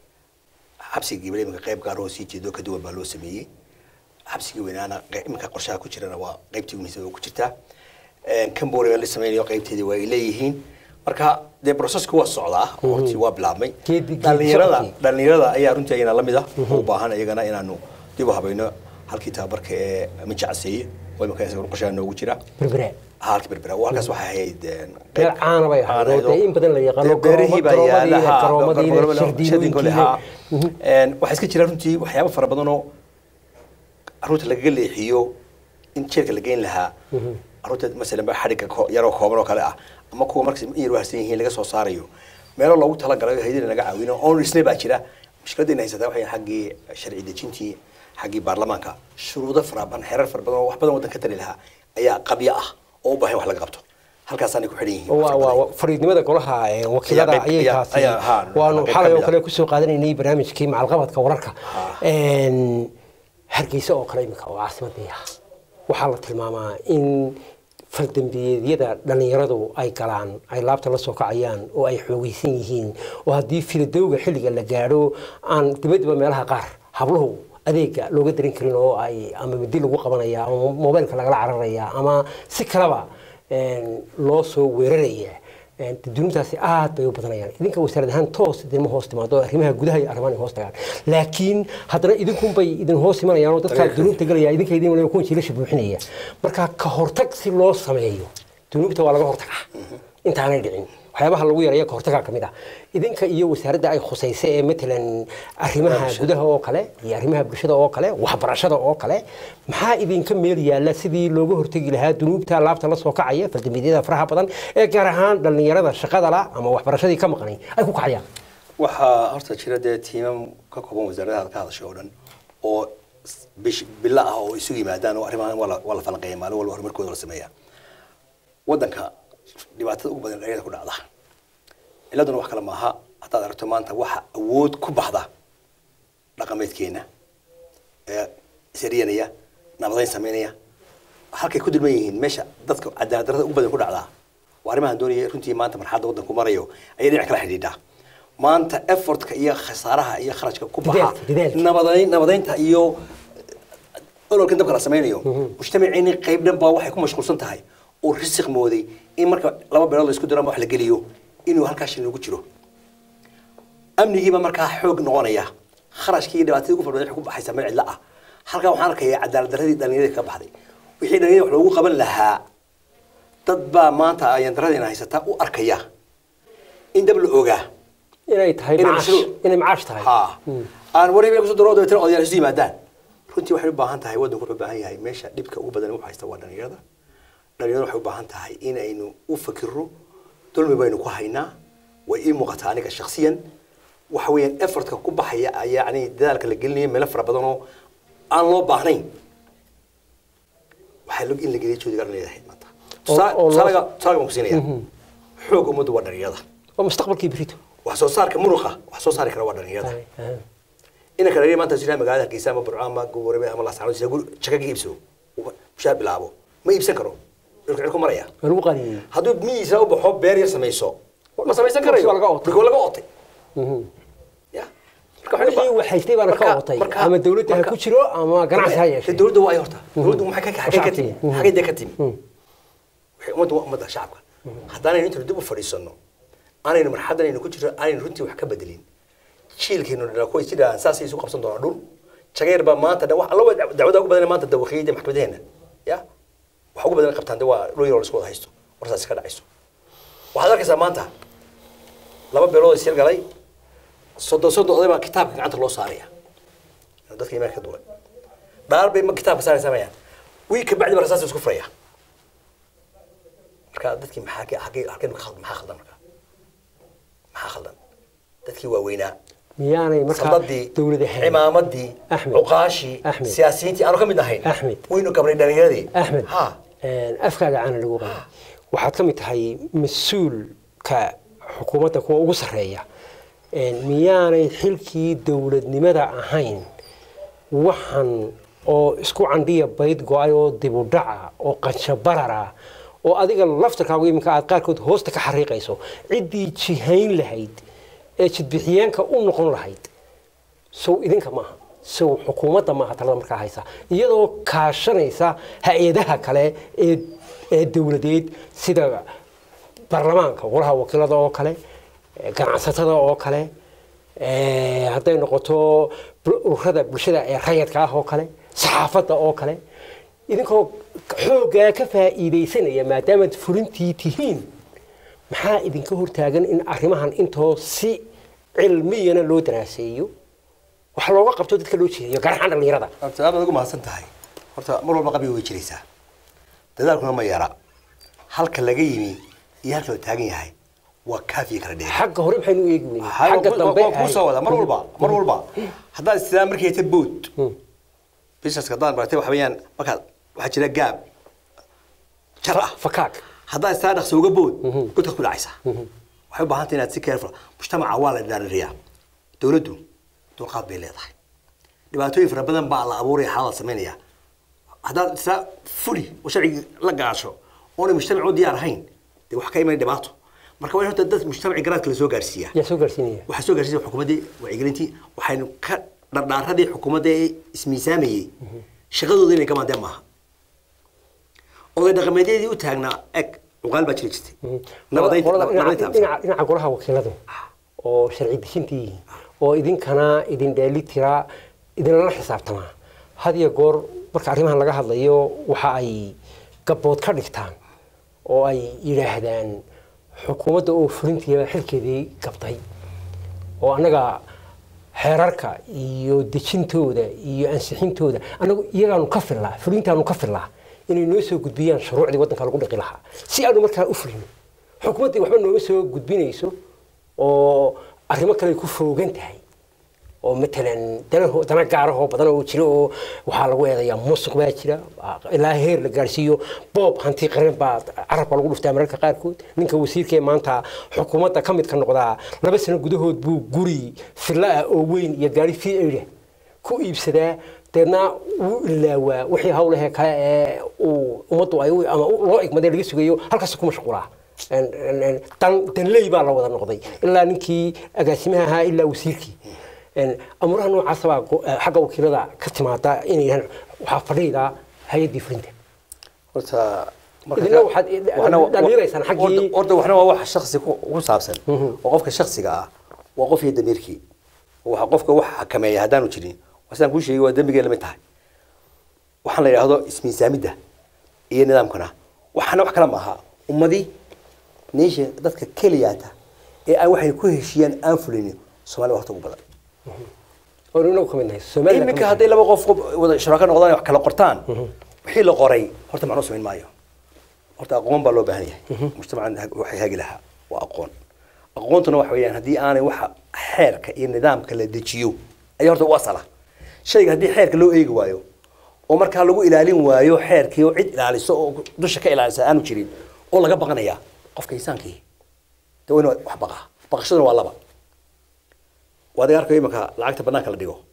xabsiga gabiley imika qayb gaar oo sii jeedo ka duwan baa loo sameeyey xabsigii weynaana qey- iminka qorshaha ku jirana waa qaybtii ugu muhiimsan oo ku jirtaa cambodia la sameynayo qaybteedii waa ay leeyihiin marka dee processku waa socdaa oo hortii waa bilaabmay Geedi- geedi dhalinyarada socodkii. dhalinyarada ayaa runtii ayana lamid ah oo u baahan iyagana inaanu dib u habayno halkii tababarka ee minjacseeye oo imika isaguna qorshaha noogu jira berbera halkii berbera waa halkaas waxay ahayd een, meel qayb- caana bay ahayd oo caanayd oo- dee in badan la yaqaano dee beerihii baa garoomo- yaala, ha, garoomadii garoomadii, shirdiidooyinkii shirdiinkooda, ha. Een, waxaa iska jira runtii waxyaabo fara badan oo caruurta lagaga leexiyo in jeelka la geyn lahaa caruurta masalan ba xadhigga ko- yaroo kooban oo kale ah ama kuwa markas in yar waharsan yihiin laga soo saarayo meelo loogu talagalayo haydina naga caawino oon dhisnay baa jira mushkiladayna haysataa waxay xaggii sharci dejintii xaggii baarlamaanka shuruudo fara badan xeerar fara badan oo wax badan waddan ka tari lahaa ayaa qabyo ah oo u baahan wax laga qabto halkaasaanay ku xidhan yihiin waa waa waa fariidnimada golaha ee wakiilada Ayaa qayb- ayay ayaa- taasi ayaa- haa, waanu qayb xalay oo kamid ah. kale kusoo qaadanaynay barnaamijkii macalqabadka wararka Ha. Een, hargeysa oo kale imika oo caasimadii ah waxaa la tilmaamaa in faldambiyeedyada dhallinyaradu ay galaan ay laabta la soo kacayaan oo ay xoogeysan yihiin oo haddii filadowga xilliga la gaadho aan dibaddiba meelaha qaar habluhu adeega looga darin karin oo ay ama midi lagu qabanaya ama mobaylka lagala cararaya ama si kaleba een, loo soo weeraraya Een, dunuubtaasi aad bay u badanayaan idinka wasaarad ahaan toos idinma hoos timaado oo arrimaha gudaha iyo arrimahan ay hoos tagaan laakiin haddana idinkunbay idin hoos imanayaan oo dadkaa Dariiqa. dunuubta galaya idinka idin waliba kuwan jiilasha buuxinaya marka ka hortag si loo sameeyo dunuubta waa laga hortagaa intaanay dhicin waxyaabaha lagu yareeya ka hortagaa ka mid ah idinka iyo wasaaradda ay khusaysa ee matalan arrimaha gudaha oo kale iyo arrimaha bulshada oo kale waxbarashada oo kale maxaa idinka meel yaalla sidii looga hortegi lahaa dunuubta laabta la soo kacaya faldambiyeedyada faraha badan ee gaar ahaan dhallinyarada shaqada la ama waxbarashadii ka maqnay ay ku kacayaan waxaa horta jira dee tiimam ka kooban wasaaradaha ka hadashay oo dhan oo s- bish bilo ah oo isugu yimaadaan oo arrimahan waa la- waa la falanqeeya maalin walba horumarkooda la sameeya waddanka dhibaatada ugu badan dhalinyarada ku dhacda ciladuna wax kale maaha haddaad aragto maanta waxa awood ku baxda dhaqameedkeena ee isariyanaya nabadayn sameynaya halkay ku dulman yihiin meesha dadka cadaalad darrada ugu badan ku dhacdaa waa arrimahan doonaya runtii maanta marxadda waddanku marayo ayay dhinac kala xidhiidhaa maanta effortka iyo khasaaraha iyo kharashka ku baxa Dadaalka, dadaalka. nabadayn nabadaynta iyo ololkan dabka la sameynayo mujtamaciini qayb dhan baa waxay ku mashquulsan tahay oo risiq mooday in marka laba beelood la isku diro ama wax la geliyo inuu halkaa shil noogu jiro amnigiiba markaa xoog noqonaya kharashkii iyo dhibaatadii ugu farbadan waxay ku baxaysaa meel cidla ah halkaa waxaan arkayaa cadaalad darradii dhalinyarada ka baxday wixii dhalinyarada wax loogu qaban lahaa dad baa maanta ayaan darradeena haysataa u arkaya in dab la ogaa inay tahay Inay macaash mashruuc- inay macaash tahay ha aan wariba kusoo daro dabeetana odayaal isu yimaadaan runtii waxay u baahan tahay waddanku wuxuu u baahan yahay meesha dhibka ugu badan wuxuu haysta waa dhalinyarada dhalinyarada waxay u baahan tahay inaynu u fakirro dulmi baynu ku haynaa way ii muuqataa aniga shakhsiyan waxa weeyaan effortka ku baxaya ayaa yani dadaalka la gelinaya meelo fara badan oo aan loo baahnayn waxaa log in la geliya joodiga dhalinyarada ahayd maanta Oo- oo loo- tusaalaga tusaalaga baan ku siinaya xoog ummaddu waa dhalinyarada waa mustaqbalkii berito wax soo saarka muruqa wax soo saari kara waa dhalinyarada inanka dhalinyar maanta jira magaalada hargeysa ama burco ama goborame ama laascaanood sida guri jaka ka iibsado uu mushaar bilaabo ma iibsan karo dhulka cid ku maraya waa lagu qaadiyey hadduu miyiisa u baxo beer yar samayso ma samaysan karayo Waa laga ootay. marka waa laga ootay ya marka waxay wixii u ba- wax haystay baana ka marka- ootay marka- ama dawladda ha marka- ku jiro ama ganacsi ha yeeshay dawladda waa ay horta dawladdu maxay ka xagee ka timi Mhm. xagee dee ka timi waxay ummadda waa ummadda shacabka haddaanaynu intaynu dib u fadhiisanno aanaynu marxadan aynu ku jirro aanaynu runtii wax ka bedelin jiilkeenu dhala kuwa sidaan saasay isu qabsan doonaa dhul jageer baa maanta dhan wax alla waa dacwada ugu badan maanta dawakiyada maxkamadeena ya waxa ugu badan qabtaan de waa dhul yaroo la isku wada haysto warsaasi ka dhacayso waxaad arkaysaa maanta laba beelood is galay soddon soddon oday baa kitaabka gacanta loo saaraya dadka imaanka ka duwan dhaar bay ma kitaabka saaraysaa mayaan wii ka bacdi ba rasaas isku furaya marka dadkii maxaa ke- xagee halkeen ka khaldan maxaa khaldan marka maxaa khaldan dadkii waaweynaa miyaanay markaa sadadii dawlad ahayn cimaamadii Axmed. cuqaashii Axmed. siyaasiyiintii aanu ka mid ahayn Axmed. waynu gabnay dhalinyaradii axmed ha een, afkaaga caana lagu qaba waxaad ka mid tahay mas-uulka xukuumadda kuwa ugu sarreeya een, miyaanay xilkii dowladnimada ahayn waxan oo isku candhiya bayd go-ay oo dibudhaca oo qanshabarara oo adiga laftarkaagu iminka aad qaarkood hoosta ka xariiqayso ciddii jihayn lahayd ee jidbixiyeenka u noqon lahayd sow idinka maaha sow xukuumadda maaha talada markaa haysa iyadoo kaashanaysa hay-adaha kale ee ee dowladeed sida baarlamaanka golaha wakiilada oo kale eh, ganacsatada oo kale eh, hadday noqoto bul- ururada bulshada ee rayadka ah oo kale saxaafadda oo kale idinkoo xooggaa ka faa'iidaysanaya maadaamaad fulintii tihiin maxaa idinka hortaagan in arrimahan intoo si cilmiyana loo daraaseeyo wax looga qabto dadka loo jeediyo gaar ahaan dhallinyarada horta aad baad ugu mahadsan tahay horta mar walba qabiga way jiraysaa dadaalkuna ma yara halka laga yimi iyo halka la taagan yahay waa kaafiya kala dheer xagga hore maxaynu u eegi weynay xagga dambe kuu soo wada mar walba mar walba haddaad istidaa markii hayta bood businesska haddaan baratay waxa weeyaan markaad waxaa jira gaab jar ah fakaag haddaad istaa dhaqso uga bood godkaad ku dhacaysaa waxay u baahan tahay inaad si careful mujtamaca waa la dhaaririyaa dowladdu dulqaad bay leedahay dhibaatooyin fara badan baa la abuuraya xaalada samaynaya haddaad istaa fuli oo sharcigi la gaasho oonay mujtamac u diyaar ahayn dee wax ka imanay dhibaato marka waa in horta dad mujtamaci garaadka la soo gaarsiiyaa yaa soo gaarsiinaya waxaa soo gaarsiisay xukuumaddii wacyigelintii waxaynu ka dhardhaaradii xukuumadda ee ismiisaamayey shaqadooda inay gamaadeen maaha oday dhaqameedyadii u taagnaa eg cuqaal baa jiri jirtay nabadaynta Qolada dhinaca- nabadaynta amsa. dhinaca dhinaca golaha wakiiladu oo sharci dejintii oo idinkana idin dheeli tiraa idinlala xisaabtamaa had iyo goor marka arrimahan laga hadlayo waxa ay gabbood ka dhigtaan oo ay yidhaahdaan xukuumadda oo fulintiiba xilkeedii gabday oo annaga xeerarka iyo dejintooda iyo ansixintooda annagu iyagaanu ka fillaa fulintaanu ka fillaa inay noo soo gudbiyaan shuruucdii waddanka lagu dhaqi lahaa si aanu markaa u fulino xukuumaddii waxba nooma soo gudbinayso oo arrimo kale ay ku foogan tahay oo matalan dana dana gaarahoo badan oo jira oo waxaa lagu eedayaa musuq baa jira ilaa heer la gaarsiiyo boob hanti qaran baa carabka lagu dhuftaa mararka qaarkood ninka wasiirka ee maanta xukuumadda ka midka noqdaa laba sano gudahood buu guri filla ah oo weyn iyo gaari fi aida ku iibsadaa deedna wuu ilaawaa wixii hawlahee kale ee uu ummaddu ay u- ama u- loo igmaday laga sugayo halkaas ku mashquulaa En- en- en, dan danley baa la wada noqday ilaa ninkii agaasimaha ahaa ilaa wasiirkii En, amuraha noocaasa baa go- eh, xagga wakiilada ka timaada inay yidhahaan waxaa fadhiida hay-addii fulinta horta marka- Idina waxaad i- waxna- dhaliilaysaan xaggii- horta- horta waxna waa wax shaksi ku ku saabsan oo qofka shaksiga ah waa qof iyo damiirkii waxa qofka wax xakameeya haddaanu jirin waa sidaan kuu sheegay waa dembigee lamid tahay waxaan la yidhaahdo ismiisaamidda iyo nidaamkana waxana wax kale ma aha ummadii nation dadka keliyaata ee aan waxay ku heshiiyaan aan fulinin soomaaliya waqti ugu badan oo inagu ka mid nahay Soomaaliland iminka ka mid hadday laba qof wada shuraaka noqdaan wax kala qortaan wixii la qoray horta macnuu samayn maayo horta aqoon baa loo baahan yahay mujtamacan hag- waxay hagi lahaa waa aqoon aqoontuna waxa weeyaan haddii aanay waxa xeerka iyo nidaamka la dejiyo ayaa horta u asala shayga haddii xeerka loo eegi waayo oo markaa lagu ilaalin waayo xeerkii oo cid ilaaliso oo dusha ka ilaalisa aanu jirin oo laga baqanaya qofka insaankii de wayna wax baqaa baqashaduna waa laba waa adiga arkayo imanka lacagta banaanka la dhigo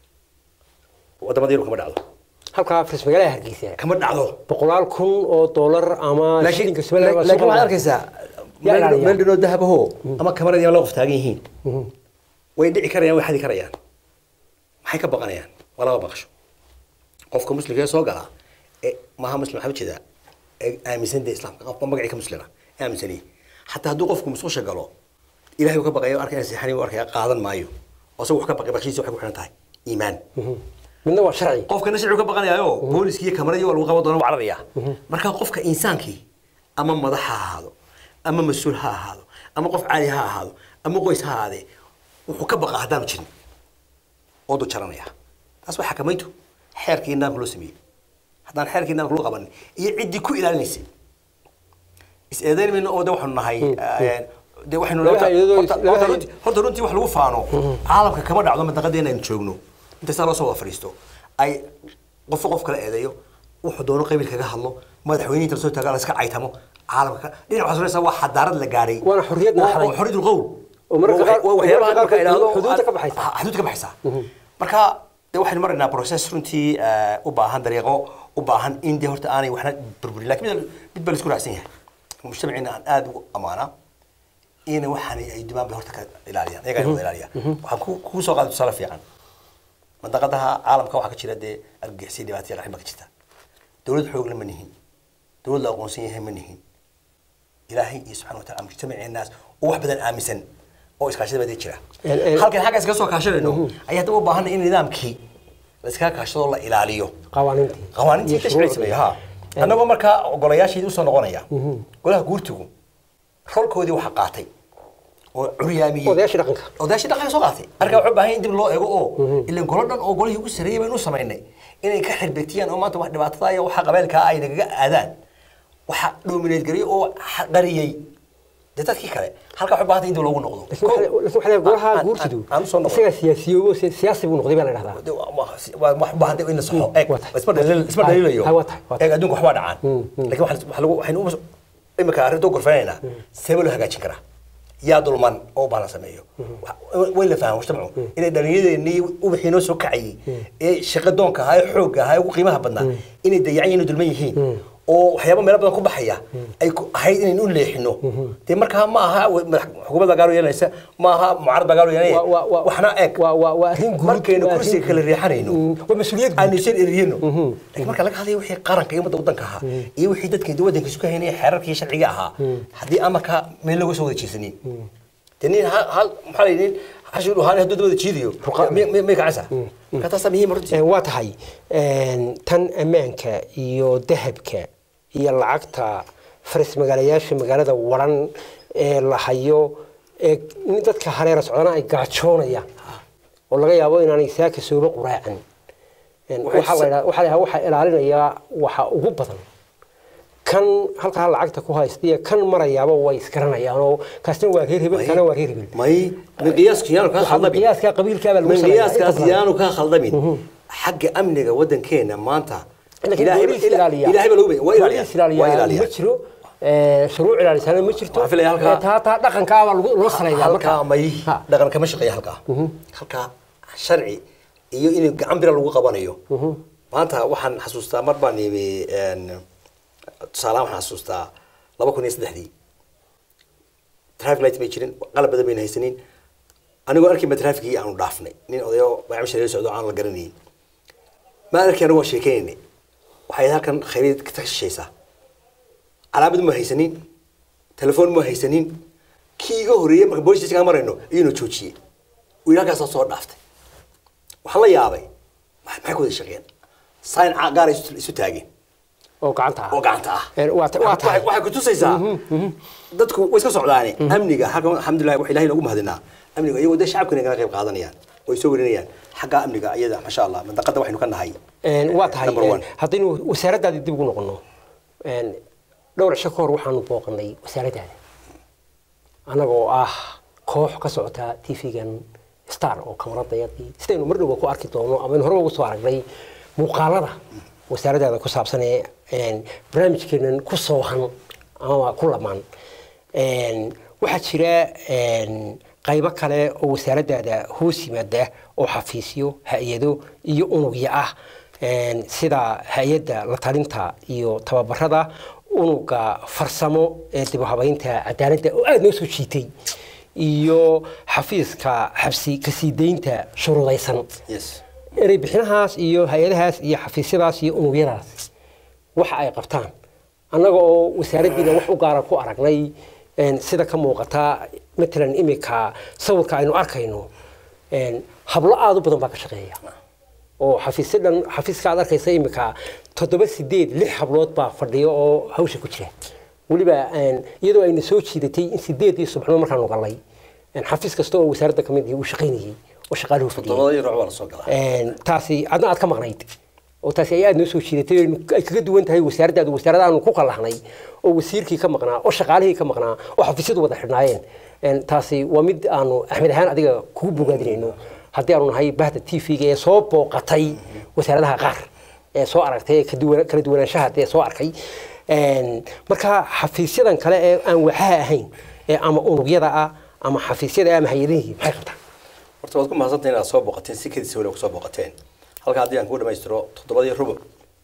wadamada yurub kama dhacdo halkaa afris magaalada hargeysa kama dhacdo boqolaal kun oo dollar ama laakiin shilinka Soomaaliland baa laakiin soo waxaad qaada. arkaysaa Yaa ilaaliya. meel dhinoo dahabaho ama kamaradi la qof taagan yihiin way dhici karayaan way xadi karayaan maxay ka baqanayaan waa laba baqasho qofka muslimka ee soo gala ee maaha muslim waxaa ujeedaa ee aaminsan dee islaamka qofka magacii ka muslima ee aaminsaniye xataa hadduu qofku musqusha galo ilahay uu ka baqayo arkaya seexani uu arkaya qaadan maayo oo isagu wax ka baqay baqshiisa waxay ku xiran tahay iimaan midna waa sharci qofkana sharcigu ka baqanayayo booliskii iyo kamaradii waa lagu qaban doona waa cararaya marka qofka insaankii ama madax ha ahaado ama mas-uul ha ahaado ama qof caali ha ahaado ama qoys ha ahaadee wuxuu ka baqa haddaanu jirin oo du jaranaya taas waa xakamayntu xeerkii nidaamka loo sameeyey haddaan xeerkii nidaamka loo qabanin iyo ciddii ku ilaalinaysay is eedayn mayno oo de waxaanu nahay eh, de waxaynu Laba horta- hay-adoo- horta- laba horta hay- runtii- horta runtii wax lagu faano caalamka kama dhacdo madaqadeena aynu joogno inta saa loo soo wada fadhiisto ay qofka qof kala eedeeyo wuxuu doono qabiil kaga hadlo madaxweynihiinta lasoo taaga la iska caytamo caalamka ka dhinac waxaa suuraysa waa xadaarad la gaadhay Waana xorriyad Oo- naxday. oo xorriyadul qowl Oo mararka qaar- Waa waxyaabaha mararka marka qaarkood idhaahdo xuduudda ka baxaysa. Ah, xuduud ka baxaysa marka de waxaynu maraynaa process runtii eh, u baahan dariiqo u baahan in de horta aanay waxna burburin lakin mid mid baa la isku raacsan yahay mujtamaciina aan aada ugu amaanaa ina waxaanay ay dibaan bay horta ka ilaaliyaan iyagaa wada ilaaliya waxaan ku kugu soo qaaday tusaale fiican mandaqadaha caalamka waxaa ka jira dee argagixisay dhibaataya qaxin baa ka jirta dowlad xoogla ma nihin dowlad la aqoonsan yahay ma nihin ilaahay iyo subxana wa taala mujtamaceenaas oo wax badan aaminsan oo iskaashada baa jira En- en- halkan xagga iskaga soo kaashanayno ayaa haddaba u baahanay in nidaamkii la iskaga kaashado la ilaaliyo qawaaniintii qawaaniintii iyo tashriic shuruucdii. sameeya ha annagoo markaa golayaasheedii usoo noqonaya golaha guurtigu rolkoodii waxa qaatay oo curyaamiyey Odayaashii dhaqanka. odayaashii dhaqanka soo qaatay marka wuxuu u baahan yahay in dib loo eego oo ilan golo dhan oo golihii ugu sarreeyay baynu u samaynay inay ka xirbeetiyaan oo maanta wax dhibaatada iyo waxa qabeelkaa ay nagaga aadaan waxa dhoomineed gariyay oo xa- qariyey dee dadkii kale halka waxay u baahan tahay in dib loogu noqdo laakiin waxaa- laakiin waxaa leeyahay golaha Aan- aan- guurtidu aan usoo noqon isagaa siyaasiyoobo si- siyaasi buu noqday baa la dhahdaa De- waa- waa- waa- wax u baahan tahay in la saxo eeg waa tahay. isma dhaliil- isma dhaliilayo Ah, waa tahay, waa tahay. eeg adduunka waxbaa dhacaan laakiin waxa waxa lagu waxaynu u imika arrinta u gorfanaynaa see loo hagaajin karaa yaa dulman oo baa la sameeyo Wax- way la fahmo mujtamacu inay dhalinyadeennii ubaxii noo soo kacayay ee shaqa doonka ahaa ee xoogga ahaa ee ugu qiimaha badnaa inay dayacan yihiin oo dulman yihiin oo waxyaaba meelo badan ku baxaya ay ku ahayd inaynu u leexino dee markaa ma aha wa- madax- xukuumadda gaalo yeelanaysa ma aha mucaarad baa gaalo Waa- waa- yeelanaya waa- waxna eeg waa- waa- waa arrin guud, markaynu waa kursiga arrin- kala riixanayno Mm, waa mas-uuliyad guud. aanu isan eriyano laakiin marka laga hadlayo wixii qaranka iyo ummadda waddanka ahaa iyo wixii dadkeeda waddanka isu ka haynaya xeerarka iyo sharciga ahaa haddii amarka meel looga soo wada jeesanin dee nin hal hal maxaa la yidhi nin xashir dhuhaani hadduu dad wada jiidayo Ruqa- mi- mi- may kacaysaa marka taasaa muhiim runtii Een, waa tahay een, tan ammaanka iyo dahabka iyo lacagta faris magaalayaasha magaalada waran ee la hayo ee nin dadka hareera socdana ay gaajoonayaan oo laga yaabo inaanay saaka sooba quraacan Een, Waxay waxaa la sa- yidhaha- waxaa la yidhaha waxaa ilaalinaya waxa ugu badan kan halkaa lacagta ku haysta iyo kan marayaaba way isgaranayaan oo kaasna waa reer hebel kana waa reer hebel may miqyaaska yaanu kaa khaldamin qiyaaska qabiilkaabaa lagu miqyaaskaas yaanu kaa khaldamin xagga amniga wadankeena maanta ilaahay booliis ilaaliya ilaahay baa lagu baya waa ilaaliya booliis ilaaliya waa ma ilaaliya jiro ee, shuruuc ilaalisana ma jirto Waxaan filayaa halkaa- Ee, taa taa dhaqankaabaa lagu- loo saleeyaa halkaa marka may Ha. dhaqan kama shaqeeya halkaa halkaa sharci iyo in gacan bira lagu qabanayo maanta waxaan xasuustaa mar baan imi tusaalahaan waxaan xasuustaa laba kun iyo saddexdii traffic light may jirin qalab badan bayna haysanin anigoo arkayba trafficii aanu dhaafnay nin odayo macaamiisha la socdo aan la garanayn ma arkay anigoo sheekeynaynay waxay halkan khayriid ka shishaysaa calaamad ma haysanin telefoon ma haysanin kii iga horreeyey marka booliis station aan marayno iyuuna joojiyey uu yidhi halkaasaa soo dhaaftay waxaan la yaabay maxay maxay ku wada shaqeen sign ca- gaar ay isu isu taageen oo gacanta ah oo gacanta ah Ee, waa ta- waa tahay Waxay- waxay kutusaysaa dadku way iska socdaane amniga xagga alxamdulilah wax ilahay noogu mahadinaa amniga iyagoo dee shacabkana kala qayb qaadanayaan way soo warinayaan xagga amniga iyada masha allah mandaqada waxaynu ka nahay Een, waa tahay number one. een, haddaynu wasaaraddaadii dib ugu noqono een, dhowr cisho ka hor waxaanu booqanay wasaaraddaada annagoo ah koox ka socota tv-gan star oo kamaradayadii sidaynu mar dhowba ku arki doono ama aynu hore ugu soo aragnay muuqaalada wasaaraddaada ku saabsan ee een, barnaamijkeenan ku soohan ama ku lamaan Een, waxaa jira een, qaybo kale oo wasaaraddaada hoos yimaada oo xafiisyo hay-ado iyo unugyo ah Een, sida hay-adda la talinta iyo tababarada unuga farsamo ee dib u habaynta cadaaladda oo aada noo soo jiitay iyo xafiiska xabsi kasii daynta shuruudaysan yes erey bixinahaas iyo hay-adahaas iyo xafiisyadaas iyo unugyadaas waxa ay qabtaan annaga oo wasaaraddiina wax u gaara ku aragnay een, sida ka muuqata matalan imika sawirka aynu arkayno een, hablo aada u badan baa ka shaqeeya oo xafiisyo dhan xafiiska aad arkaysa imika toddoba sideed lix hablood baa fadhiyo oo hawsha ku jira weliba een, iyadoo ayna soo jiidatay in sideedii subaxnimo markaanu galnay een, xafiis kasta oo wasaaradda ka mid uu shaqaynayay oo shaqaaluhu fadhiyay todobada iyo ruuc baa la soo galaa Een, taasi adna aad ka maqnayd oo taasi ay aada noo soo jiidatay oo ay kaga duwan tahay wasaaraddaadu wasaarada aanu ku qallahnay oo wasiirkii ka maqnaa oo shaqaalihii ka maqnaa oo xafiisyadu wada xidhnaayeen Een, taasi waa mid aanu axmed ahaan adiga kugu bogaadinayno haddii aanu nahay bahda t v-ga ee soo booqatay wasaaradaha qaar ee soo aragtay ee kaduwan- kala duwanaanshaha dee soo arkay Een, marka xafiisyadan kale ee aan waxaha ahayn ee ama unugyada ah ama xafiisyada ama hay-adihii maxay qabtaan horta waad ku mahadsantahay inaad soo booqateen si kadis weli kusoo booqateen halka haddii aan kuu dhamaystiro toddobadii rubuc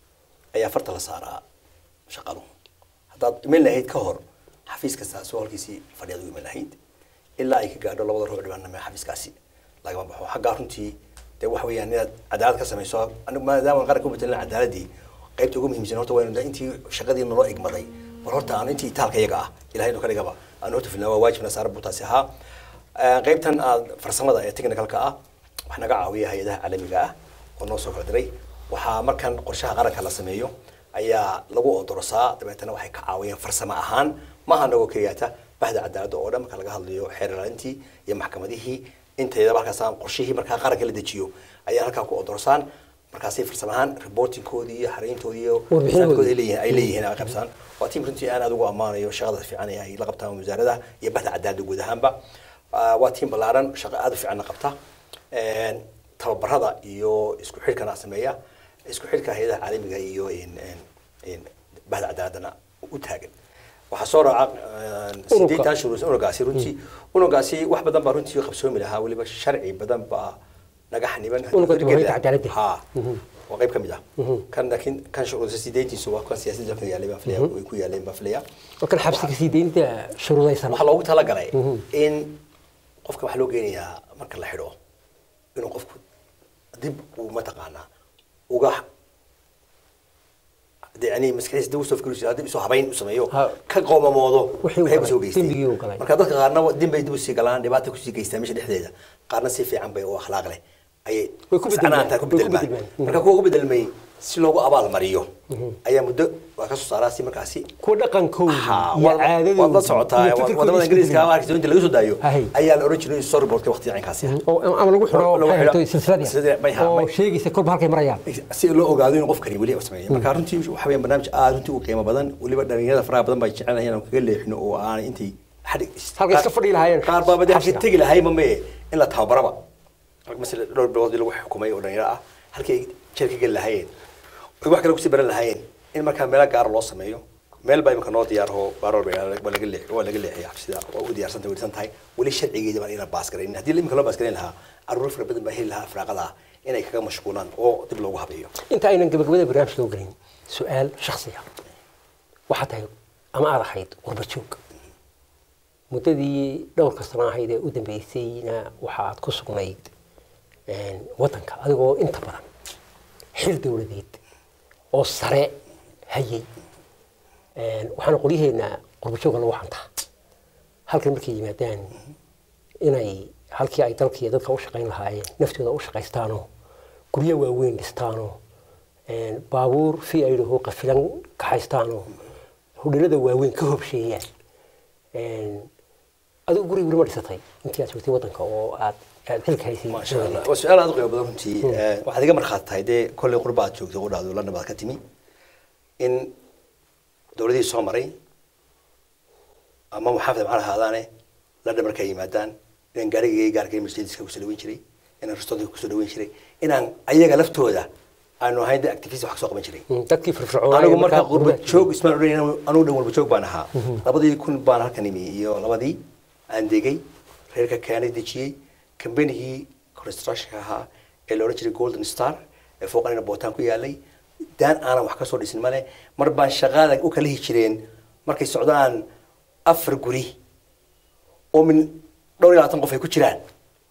ayaa farta la saaraa shaqaluhu haddaad iman lahayd ka hor xafiis kasta soo halkiisii fadhiyaad u iman lahayd ilaa ay ka gaadho labada rubuc dhibaanama xafiiskaasi lagama baxo xaggaa runtii dee waxa weeyaan inaad cadaalad ka samayso anigu maadaama qaranka u betelin cadaaladii qaybta ugu muhiimsan horta waynu de intii shaqadii naloo igmaday bal horta aan intii itaalka iyaga ah ilahay nu ka dhigaba aan horta filnaa waa waajibna saaran buu taasi ahaa Ee, qaybtan aad farsamada ee technicalka ah waxaa naga caawiya hay-adaha caalamiga ah oo noo soo kala diray waxaa markan qorshaha qaranka la sameeyo ayaa lagu odorosaa dabeetana waxay ka caawiyeen farsamo ahaan maaha nagoo keliyaata bahda cadaaladda oo dhan marka laga hadlayo xeer ilaalintii iyo maxkamadihii inteedaba halkaas aan qorshihii markaa qaranka la dejiyo ayaa halkaa ku odorsaan markaasay farsamo ahaan reportingkoodii iyo xarayntoodii iyo Warbixinahoodii. ay leeyihiin ay leeyihiin ay qabsaan waa tiim runtii aan aad ugu ammaanayo shaqada fiican ee ay la qabtaan wasaaradaha iyo bahda cadaaladda guud ahaanba Ah, waa tiim ballaaran shaqo aad u fiicanna qabta Een, tababarada iyo isku xidhkana sameeya isku xidhka hay-adaha caalamiga iyo een, een, een, bahda cadaaladana u taagan waxaa soo raaca een, sideetan shuruus unugaasi runtii unugaasi wax badan baa runtii qabsoomi lahaa weliba sharci badan baa naga xaniban Unuga dowladda cadaaladda. ha waa qayb ka mid ah kan laakiin kan shuruusa sideentiisu waa kan siyaasadda ka yaalay baan filaya way ku yaaleen baan filaya markan xabsiga sii daynta shuruudaysan waxaa loogu talagalay in qofka waxaa loo geenayaa marka la xidho inuu qofku dib uu mataqaanaa uga de yani maskaxiisa dib usoo fikiraysa dib isoo habayn u sameeyo Ha. ka qoomamoodo Wixii uu waxay galay, kusoo geystay dembigii uu galay. marka dadka qaarna dib bay dib usii galaan dhibaata kusii geystaa meesha dhexdeeda qaarna si fiican bay u akhlaaq leh ayay Way ku bedelmaan. sacnaanta ku Way ku bedelmaan bedelmaan. marka kuwa ku bedelmay si loogu abaal mariyo ayaa muddo waa ka soo saaraa si markaasi kuwa dhaqankooda Ha, iyo waad caadadooda waad la socotaa iyo wa- fikirkooda wadamada isku ingiriiska beddelay. markii inta laga soo daayo Ahay. ayaa la oran jiray storyboardka waqtiga caynkaasi ah oo ama lagu xiro Lagu maxay xiro. ahayd silsilad Silsilad, bay ha- oo bay- sheegaysa kolba halkay marayaan si loo ogaado inuu qofkani weli u sameeyo marka runtii waxa weeyaan barnaamij aad runtii u qiimo badan weliba dhalinyarada faraha badan bay jecel inaan kaga leexino oo aan intii xadhig Halkay iska fadhi lahaayeen qaar baa badalkii xabsiga. tegi lahaay ma mee in la tababaraba masala dhowr bilood lagu xukumay oo dhalinyaro ah halkii ay jeer ka geli lahaayeen ay wax kale kusii baran lahaayeen in markaa meelo gaar loo sameeyo meel baa imika noo diyaar oo baarol waa laga leex waa laga leexiyay xabsida waa u diyaarsantay welisan tahay weli sharcigeeda baan inaan baas garayn haddii imika loo baas garayn lahaa caruur fara badan baa heli lahaa firaaqada ah inay kaga mashquulaan oo dib loogu habeeyo inta aynan gabagabada barnaamijka u gelin su-aal shakhsiya waxaa tahay ama aad ahayd qurba joog muddadii dhowrka sano ahayd ee u dambeysayna waxaad ku sugnayd een, waddanka adigoo inta badan xil dowladeed oo sare hayay Een, waxaana qolyaheena qurba joogga lagu xantaa halkan markay yimaadaan inay halkii ay dalka iyo dadka u shaqayn lahaayeen naftooda u shaqaystaanoo guryo waaweyn dhistaanoo een, baabuur fi ay dhaho qafilan kaxaystaanoo hudhalada waaweyn ka hobsheeyaan Een, adigu guri weli ma dhisatay intii aad joogtay waddanka oo aad aad xilka haysay ما شاء الله وسؤال هذا قيم بدن runtii waxaad iga markhaati tahay dee kolley qurbaad joogtay u dhahdo lana baad ka timi in dowladihii soo maray ama muxaafid macna ahaadaane lana markay yimaadaan inaan gaarigayga gaarkay mercedeska kusoo dhaweyn jiray inaan restaurantka kusoo dhaweyn jiray inaan ayaga laftooda aanu ahayn dee activist wax ka soo qaban jiray Mm, dadkii firfircoonaa anigu ee marka markaa qurba qurbaha joog ismaan odhan anigu dhan walba joog baan ahaa labadii kun baan halkan imi iyo labadii aan degay reerka keenay dejiyey kambanigii constructionka ahaa ee la odhan jiray golden star ee fooqanina bootaan ku yaalay daan aanan wax ka soo dhisin male mar baan shaqaada u kala hihi jireen markay socdaan afar guri oo min dhowr iyo labaatan qof ay ku jiraan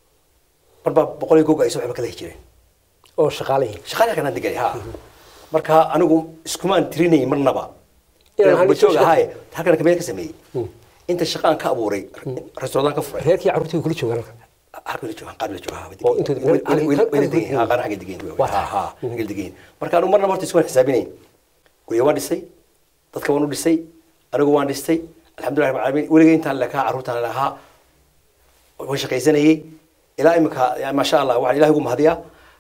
mar baa boqol iyo gogo ay soo waxba kala hihi jireen oo shaqaalihii shaqada halkan aan degay ha marka anigu iskumaan tirinay marnaba Inaan inaan halkan bajoog shaqo- ahaay halkan kameel ka sameeyey inta shaqaan ka abuuray restaurant ka furay reerkii carruurtii kula joogaan halkan halkan la joogaan qaar la joogaa Oo intooda weli meel- weli halkan- weli halkan degan ha degan. qaar xagga degan Waa ha tahay. ha xagga degan marka anigu marnaba horta iskumaan xisaabinayn guryo waan dhisay dadka waan u dhisay anigu waan dhistay alxamdulilah rabbil caalamiin weligay intaan lakaa carruurtaan lahaa waan shaqaysanayay ilaa imika yani maasha allah waxaan ilahay ugu mahadiyaa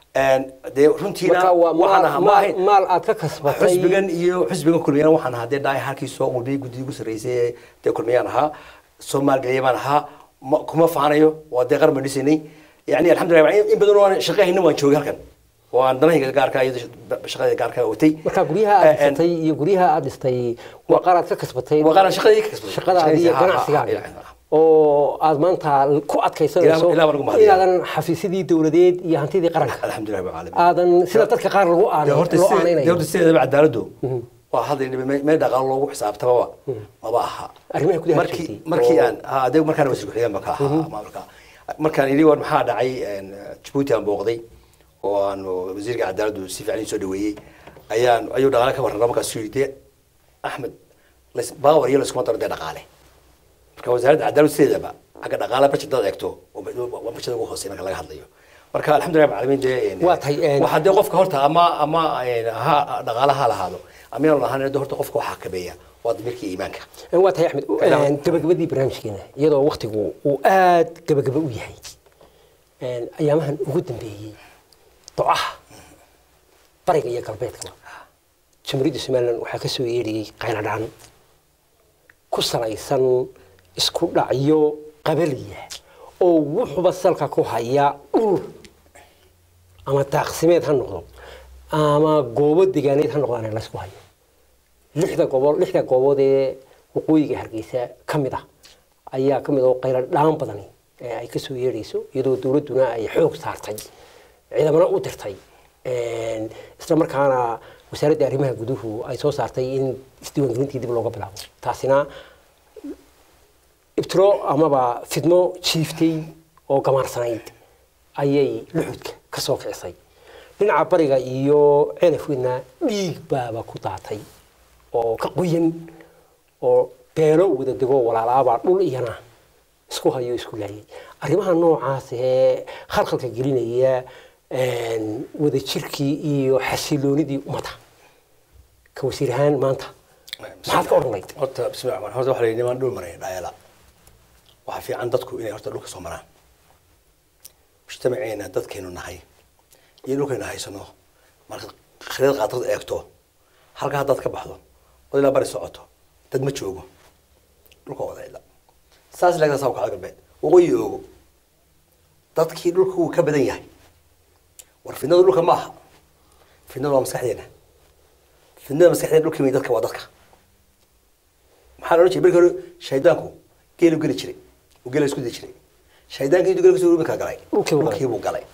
dee runtiina marka waa waxaan maal- ahaa ma maal ahayn maal aad ka kasbatay xusbigan iyo xusbigan kulmiyana waxaan ahaa dee dhaay halkii soo qulbiyay guddiga ugu sarreysay ee dee kulmiyaan ahaa soomaalgeliya baan ahaa ma- kuma faanayo waa dee qaran baan dhisaynay yani alxamdulilah in badan oo aan shaqahayna waan joogay halkan oo aan danahayga gaarka iyo shaqada gaarka watay marka guryaha aad dhisatay iyo guryaha aad dhistay waa qaar aad ka kasbatay waa qaran shaqadii ka kasbaday shaqadaadii iyo Ha, ha, ha, ganacsigaaga ilaa- oo aad maanta ku adkaysanayso Ilaah- ilaah baan ugu mahadiyaa. inaadan xafiisyadii dowladeed iyo hantidii qaranka alxamdulilah rabbil caalamiin aadan sida dadka qaar lagu dee aanay horta loo sida- dee aanaynayo horta sideedaba cadaaladdu waa hadda me- meel dhaqaalo loogu xisaabtamaba maba aha Arrimaha gudaha markii joogtay. markii Oo- aan ha adee markaan wasiir ku-xigeen baan ka ahaa maamulka markaan idhi war maxaa dhacay een, jabuuti aan booqday oo aan wasiirka cadaaladdu si fiican ii soo dhaweeyey ayaan ayuu dhaqaale ka warrama markaasuu yidhi dee axmed las- baawar iyo laskuma daro dee dhaqaale marka wasaaradda cadaaladdu sideedaba xagga dhaqaale budget dad eegto waa budget ugu hooseeya marka laga hadlayo marka alxamdulilah rabbil caalamiin dee een, Waa tahay, een- waxaa dee qofka horta ama ama een, ha dhaqaale ha lahaado ama inaan lahaan de horta qofka waxaa kabeeya waa damiirka iyo iimaanka waa tahay axmed Ilaah. gabagabadii barnaamijkeena iyadoo waktigu uu aad gabagaba u yahay een, ayaamahan ugu dambeeyey ducaha bariga iyo galbeedka jamhuuriyadda somalilan waxaa ka soo yeedhiyey qayladhaan ku salaysan isku dhacyo qabaliya oo wuxuba salka ku haya dhul ama daaqsimeed ha noqdo ama goobo degaaneed ha noqdaan laysku hayo lixda goobood lixda goobood ee waqooyiga hargeysa ka mid ah ayaa ka mid oo qaylo dhaan badani ee ay kasoo yeedhayso iyadoo dowladduna ay xoog saartay ciidamana u dirtay een, isla markaana wasaaradda arrimaha guduhu ay soo saartay in isdiiwaangelintii dib looga bilaabo taasina ibtiro amaba fidmo jiiftay oo gamaarsanayd ayay luxudka ka soo kicisay dhinaca bariga iyo ceelafweynna dhiig baaba ku daatay oo ka qoyan oo beelo wada dego walaalaabaa dhul iyana isku hayo isku laayay arrimaha noocaas ee khalkhalka gelinaya wadajirkii iyo xasiloonidii ummadda ka wasiir ahaan maanta maxaad ka odhan layd horta bismillah horta waxaa la yidhi nimaan dhul maray dhaayala waxaa fiican dadku inay horta dhulka soo maraan mujtamaceena dadkeenu nahay iyo dhulkaynu haysano markaad khariid qaatad eegto halkaa haddaad ka baxdo od ilaa bari socoto dad ma joogo dhulka wada cidla saas leegtaa saa kacda galbeed waqooyi oogo dadkii dhulka wuu ka badan yahay war fidnadu dhulka ma aha fidnadu waa maskaxdeena fidnada maskaxdeena dhulka wey dadka waa dadka maxaa la odhan jiray markii hore shaydaanku geelu geli jiray uu geela isku di jiray shaydaanka intuu gela kusoo rubinkaa galay Dhulkii buu galay. dhulkii buu galay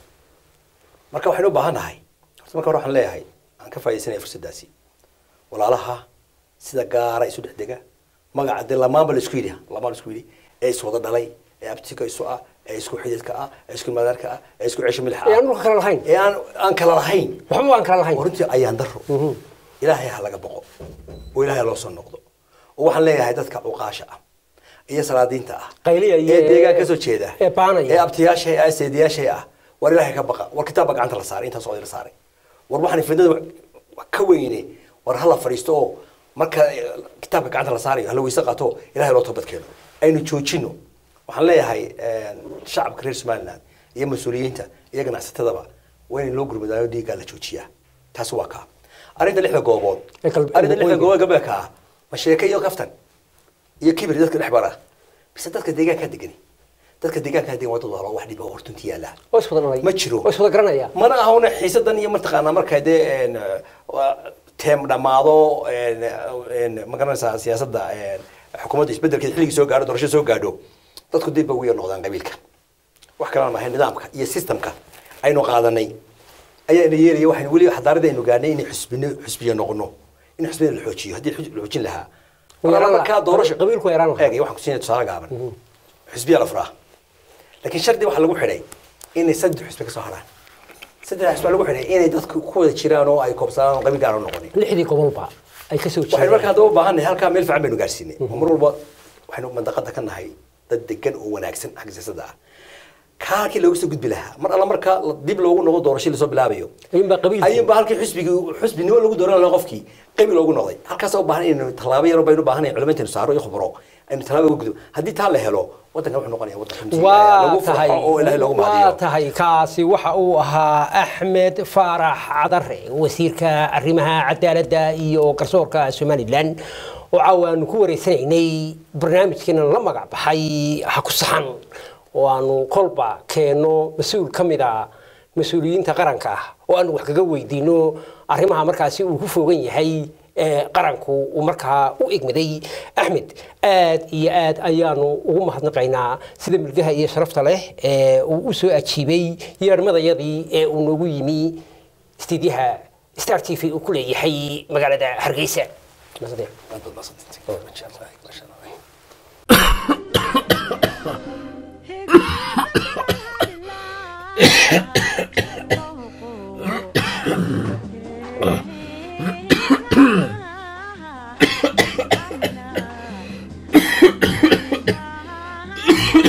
marka waxaynu u baahan nahay horta marka hore waxaan leeyahay aan ka faaidaysanaya fursaddaasi walaalaha sida gaara isu dhex dega magaca dee lamaanba la isku yidhi lamaan la isku yidhi ee iswada dhalay ee abtika isu ah ee isku xididka ah ee isku madaarka ah ee isku ceesha milix ee aan ah dhulka kale lahayn ee aan aan kala lahayn waxba aan kale lahayn oo runtii ayaan daro ilaahay ha laga boqo oo ilaahay ha loo soo noqdo oo waxaan leeyahay dadka cuqaasha ah iyo salaadiinta ah Qayliya iyo- ee deegaan kasoo jeeda ee baanaya. ee abtiyaasha ee seediyaasha ah war ilaahay ka baqa war kitaabba gacanta la saaray intaas oo la saaray war waxaan fidnada wax ka weyne war hala fadhiisto oo marka kitaabka gacanta la saarayo hala weyse qaato ilaahay loo toobad keeno aynu joojino waxaan leeyahay shacabka reer somaliland iyo mas-uuliyiinta iyo ganacsatadaba waa in loo gurmadaayo dhiiggaa la joojiyaa taasi waa kaa arrinta lixda goobood Ee kal- arrinta lixda waqooyiga. goobood gabeeka ah ma sheeke iyo kaftan iyo kibir dadka dhex bara bise dadka deegaankaa degani dadka deegaankaa degan waa dad walaalo wax dhiba hortunti yaala oo iswada dhalay ma jiro oo iswada garanaya mana ahuna xiisadan iyo mataqaanaa marka dee een, waa teem dhammaado een, een, ma garanaysaa siyaasadda een, xukuumadda isbedelkeeda xilligii soo gaadho doorasho soo gaadho dadku dib ba ugu yar noqdaan qabiilka wax kalena maahay nidaamka iyo systemka aynu qaadanay ayaa ina yeelaya waxaynu weli xadaaradda aynu gaadhnay inay xusbino xusbiya noqono in xusbina la xoojiyo haddii xuj- la xoojin lahaa Way yaraan lahaa. markaa doorasho Qabiilku way yaraan lahaa. eeg waxaan kusiinaya tusaale gaaban xusbiya la furaa laakiin shardi waxaa lagu xidhay inay saddex xusbi ka soo haraan saddex xusbi waxaa lagu xidhay inay dadku ku wada jiraan oo ay koobsadaan oo qabiil gaar u noqonin lixdii gobolba ay ka soo waxaynu marka jeedaan haddaba u baahannahay halkaa meel fiican baynu gaarsiinay oo mar walba waxaynu mandaqada ka nahay dad degan oo wanaagsan xagga siyaasadda ah kaa halkii looga soo gudbi lahaa mar alla marka la- dib loogu noqdo doorasho lasoo bilaabayo ayuunbaa qabiilkii- ayuunbaa halkii xusbigii xusbinimo lagu dooran lahaa qofkii qabiil loogu noqday halkaas u baahan inaynu tallaabo yar baynu baahanay culimaintaynu saaro iyo khubro aynu tallaabo uga gudbo haddii taa la helo waddankan wuxuu noqonaya waddan runtii waa lagu tahay farxo oo ilaahay loogu waa mahadiyo tahay kaasi waxa uu ahaa axmed faarax cadare wasiirka arrimaha cadaaladda iyo garsoorka somalilan oo caawa aanu ku wareysanaynay barnaamijkeena la magac baxay ha ku saxan oo aanu kolba keenno mas-uul ka mid a mas-uuliyiinta qaranka ah oo aanu wax kaga weydiino arrimaha markaasi uu ku fogan yahay ee qaranku uu markaa u egmaday axmed aad iyo aad ayaanu ugu mahadnaqaynaa sida milgaha iyo sharafta leh ee uu u soo ajiibay yeermadayadii ee uu noogu yimi istiidyaha star t v uu ku leeyahay magaalada hargeysa Mahadsanid. Aad baad mahadsantahay. Masha Allah, masha Allah.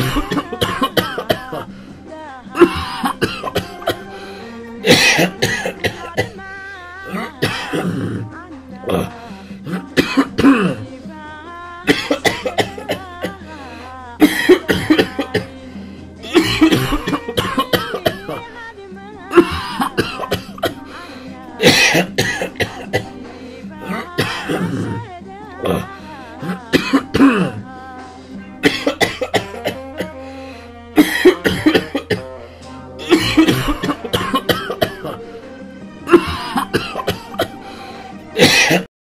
Yeah.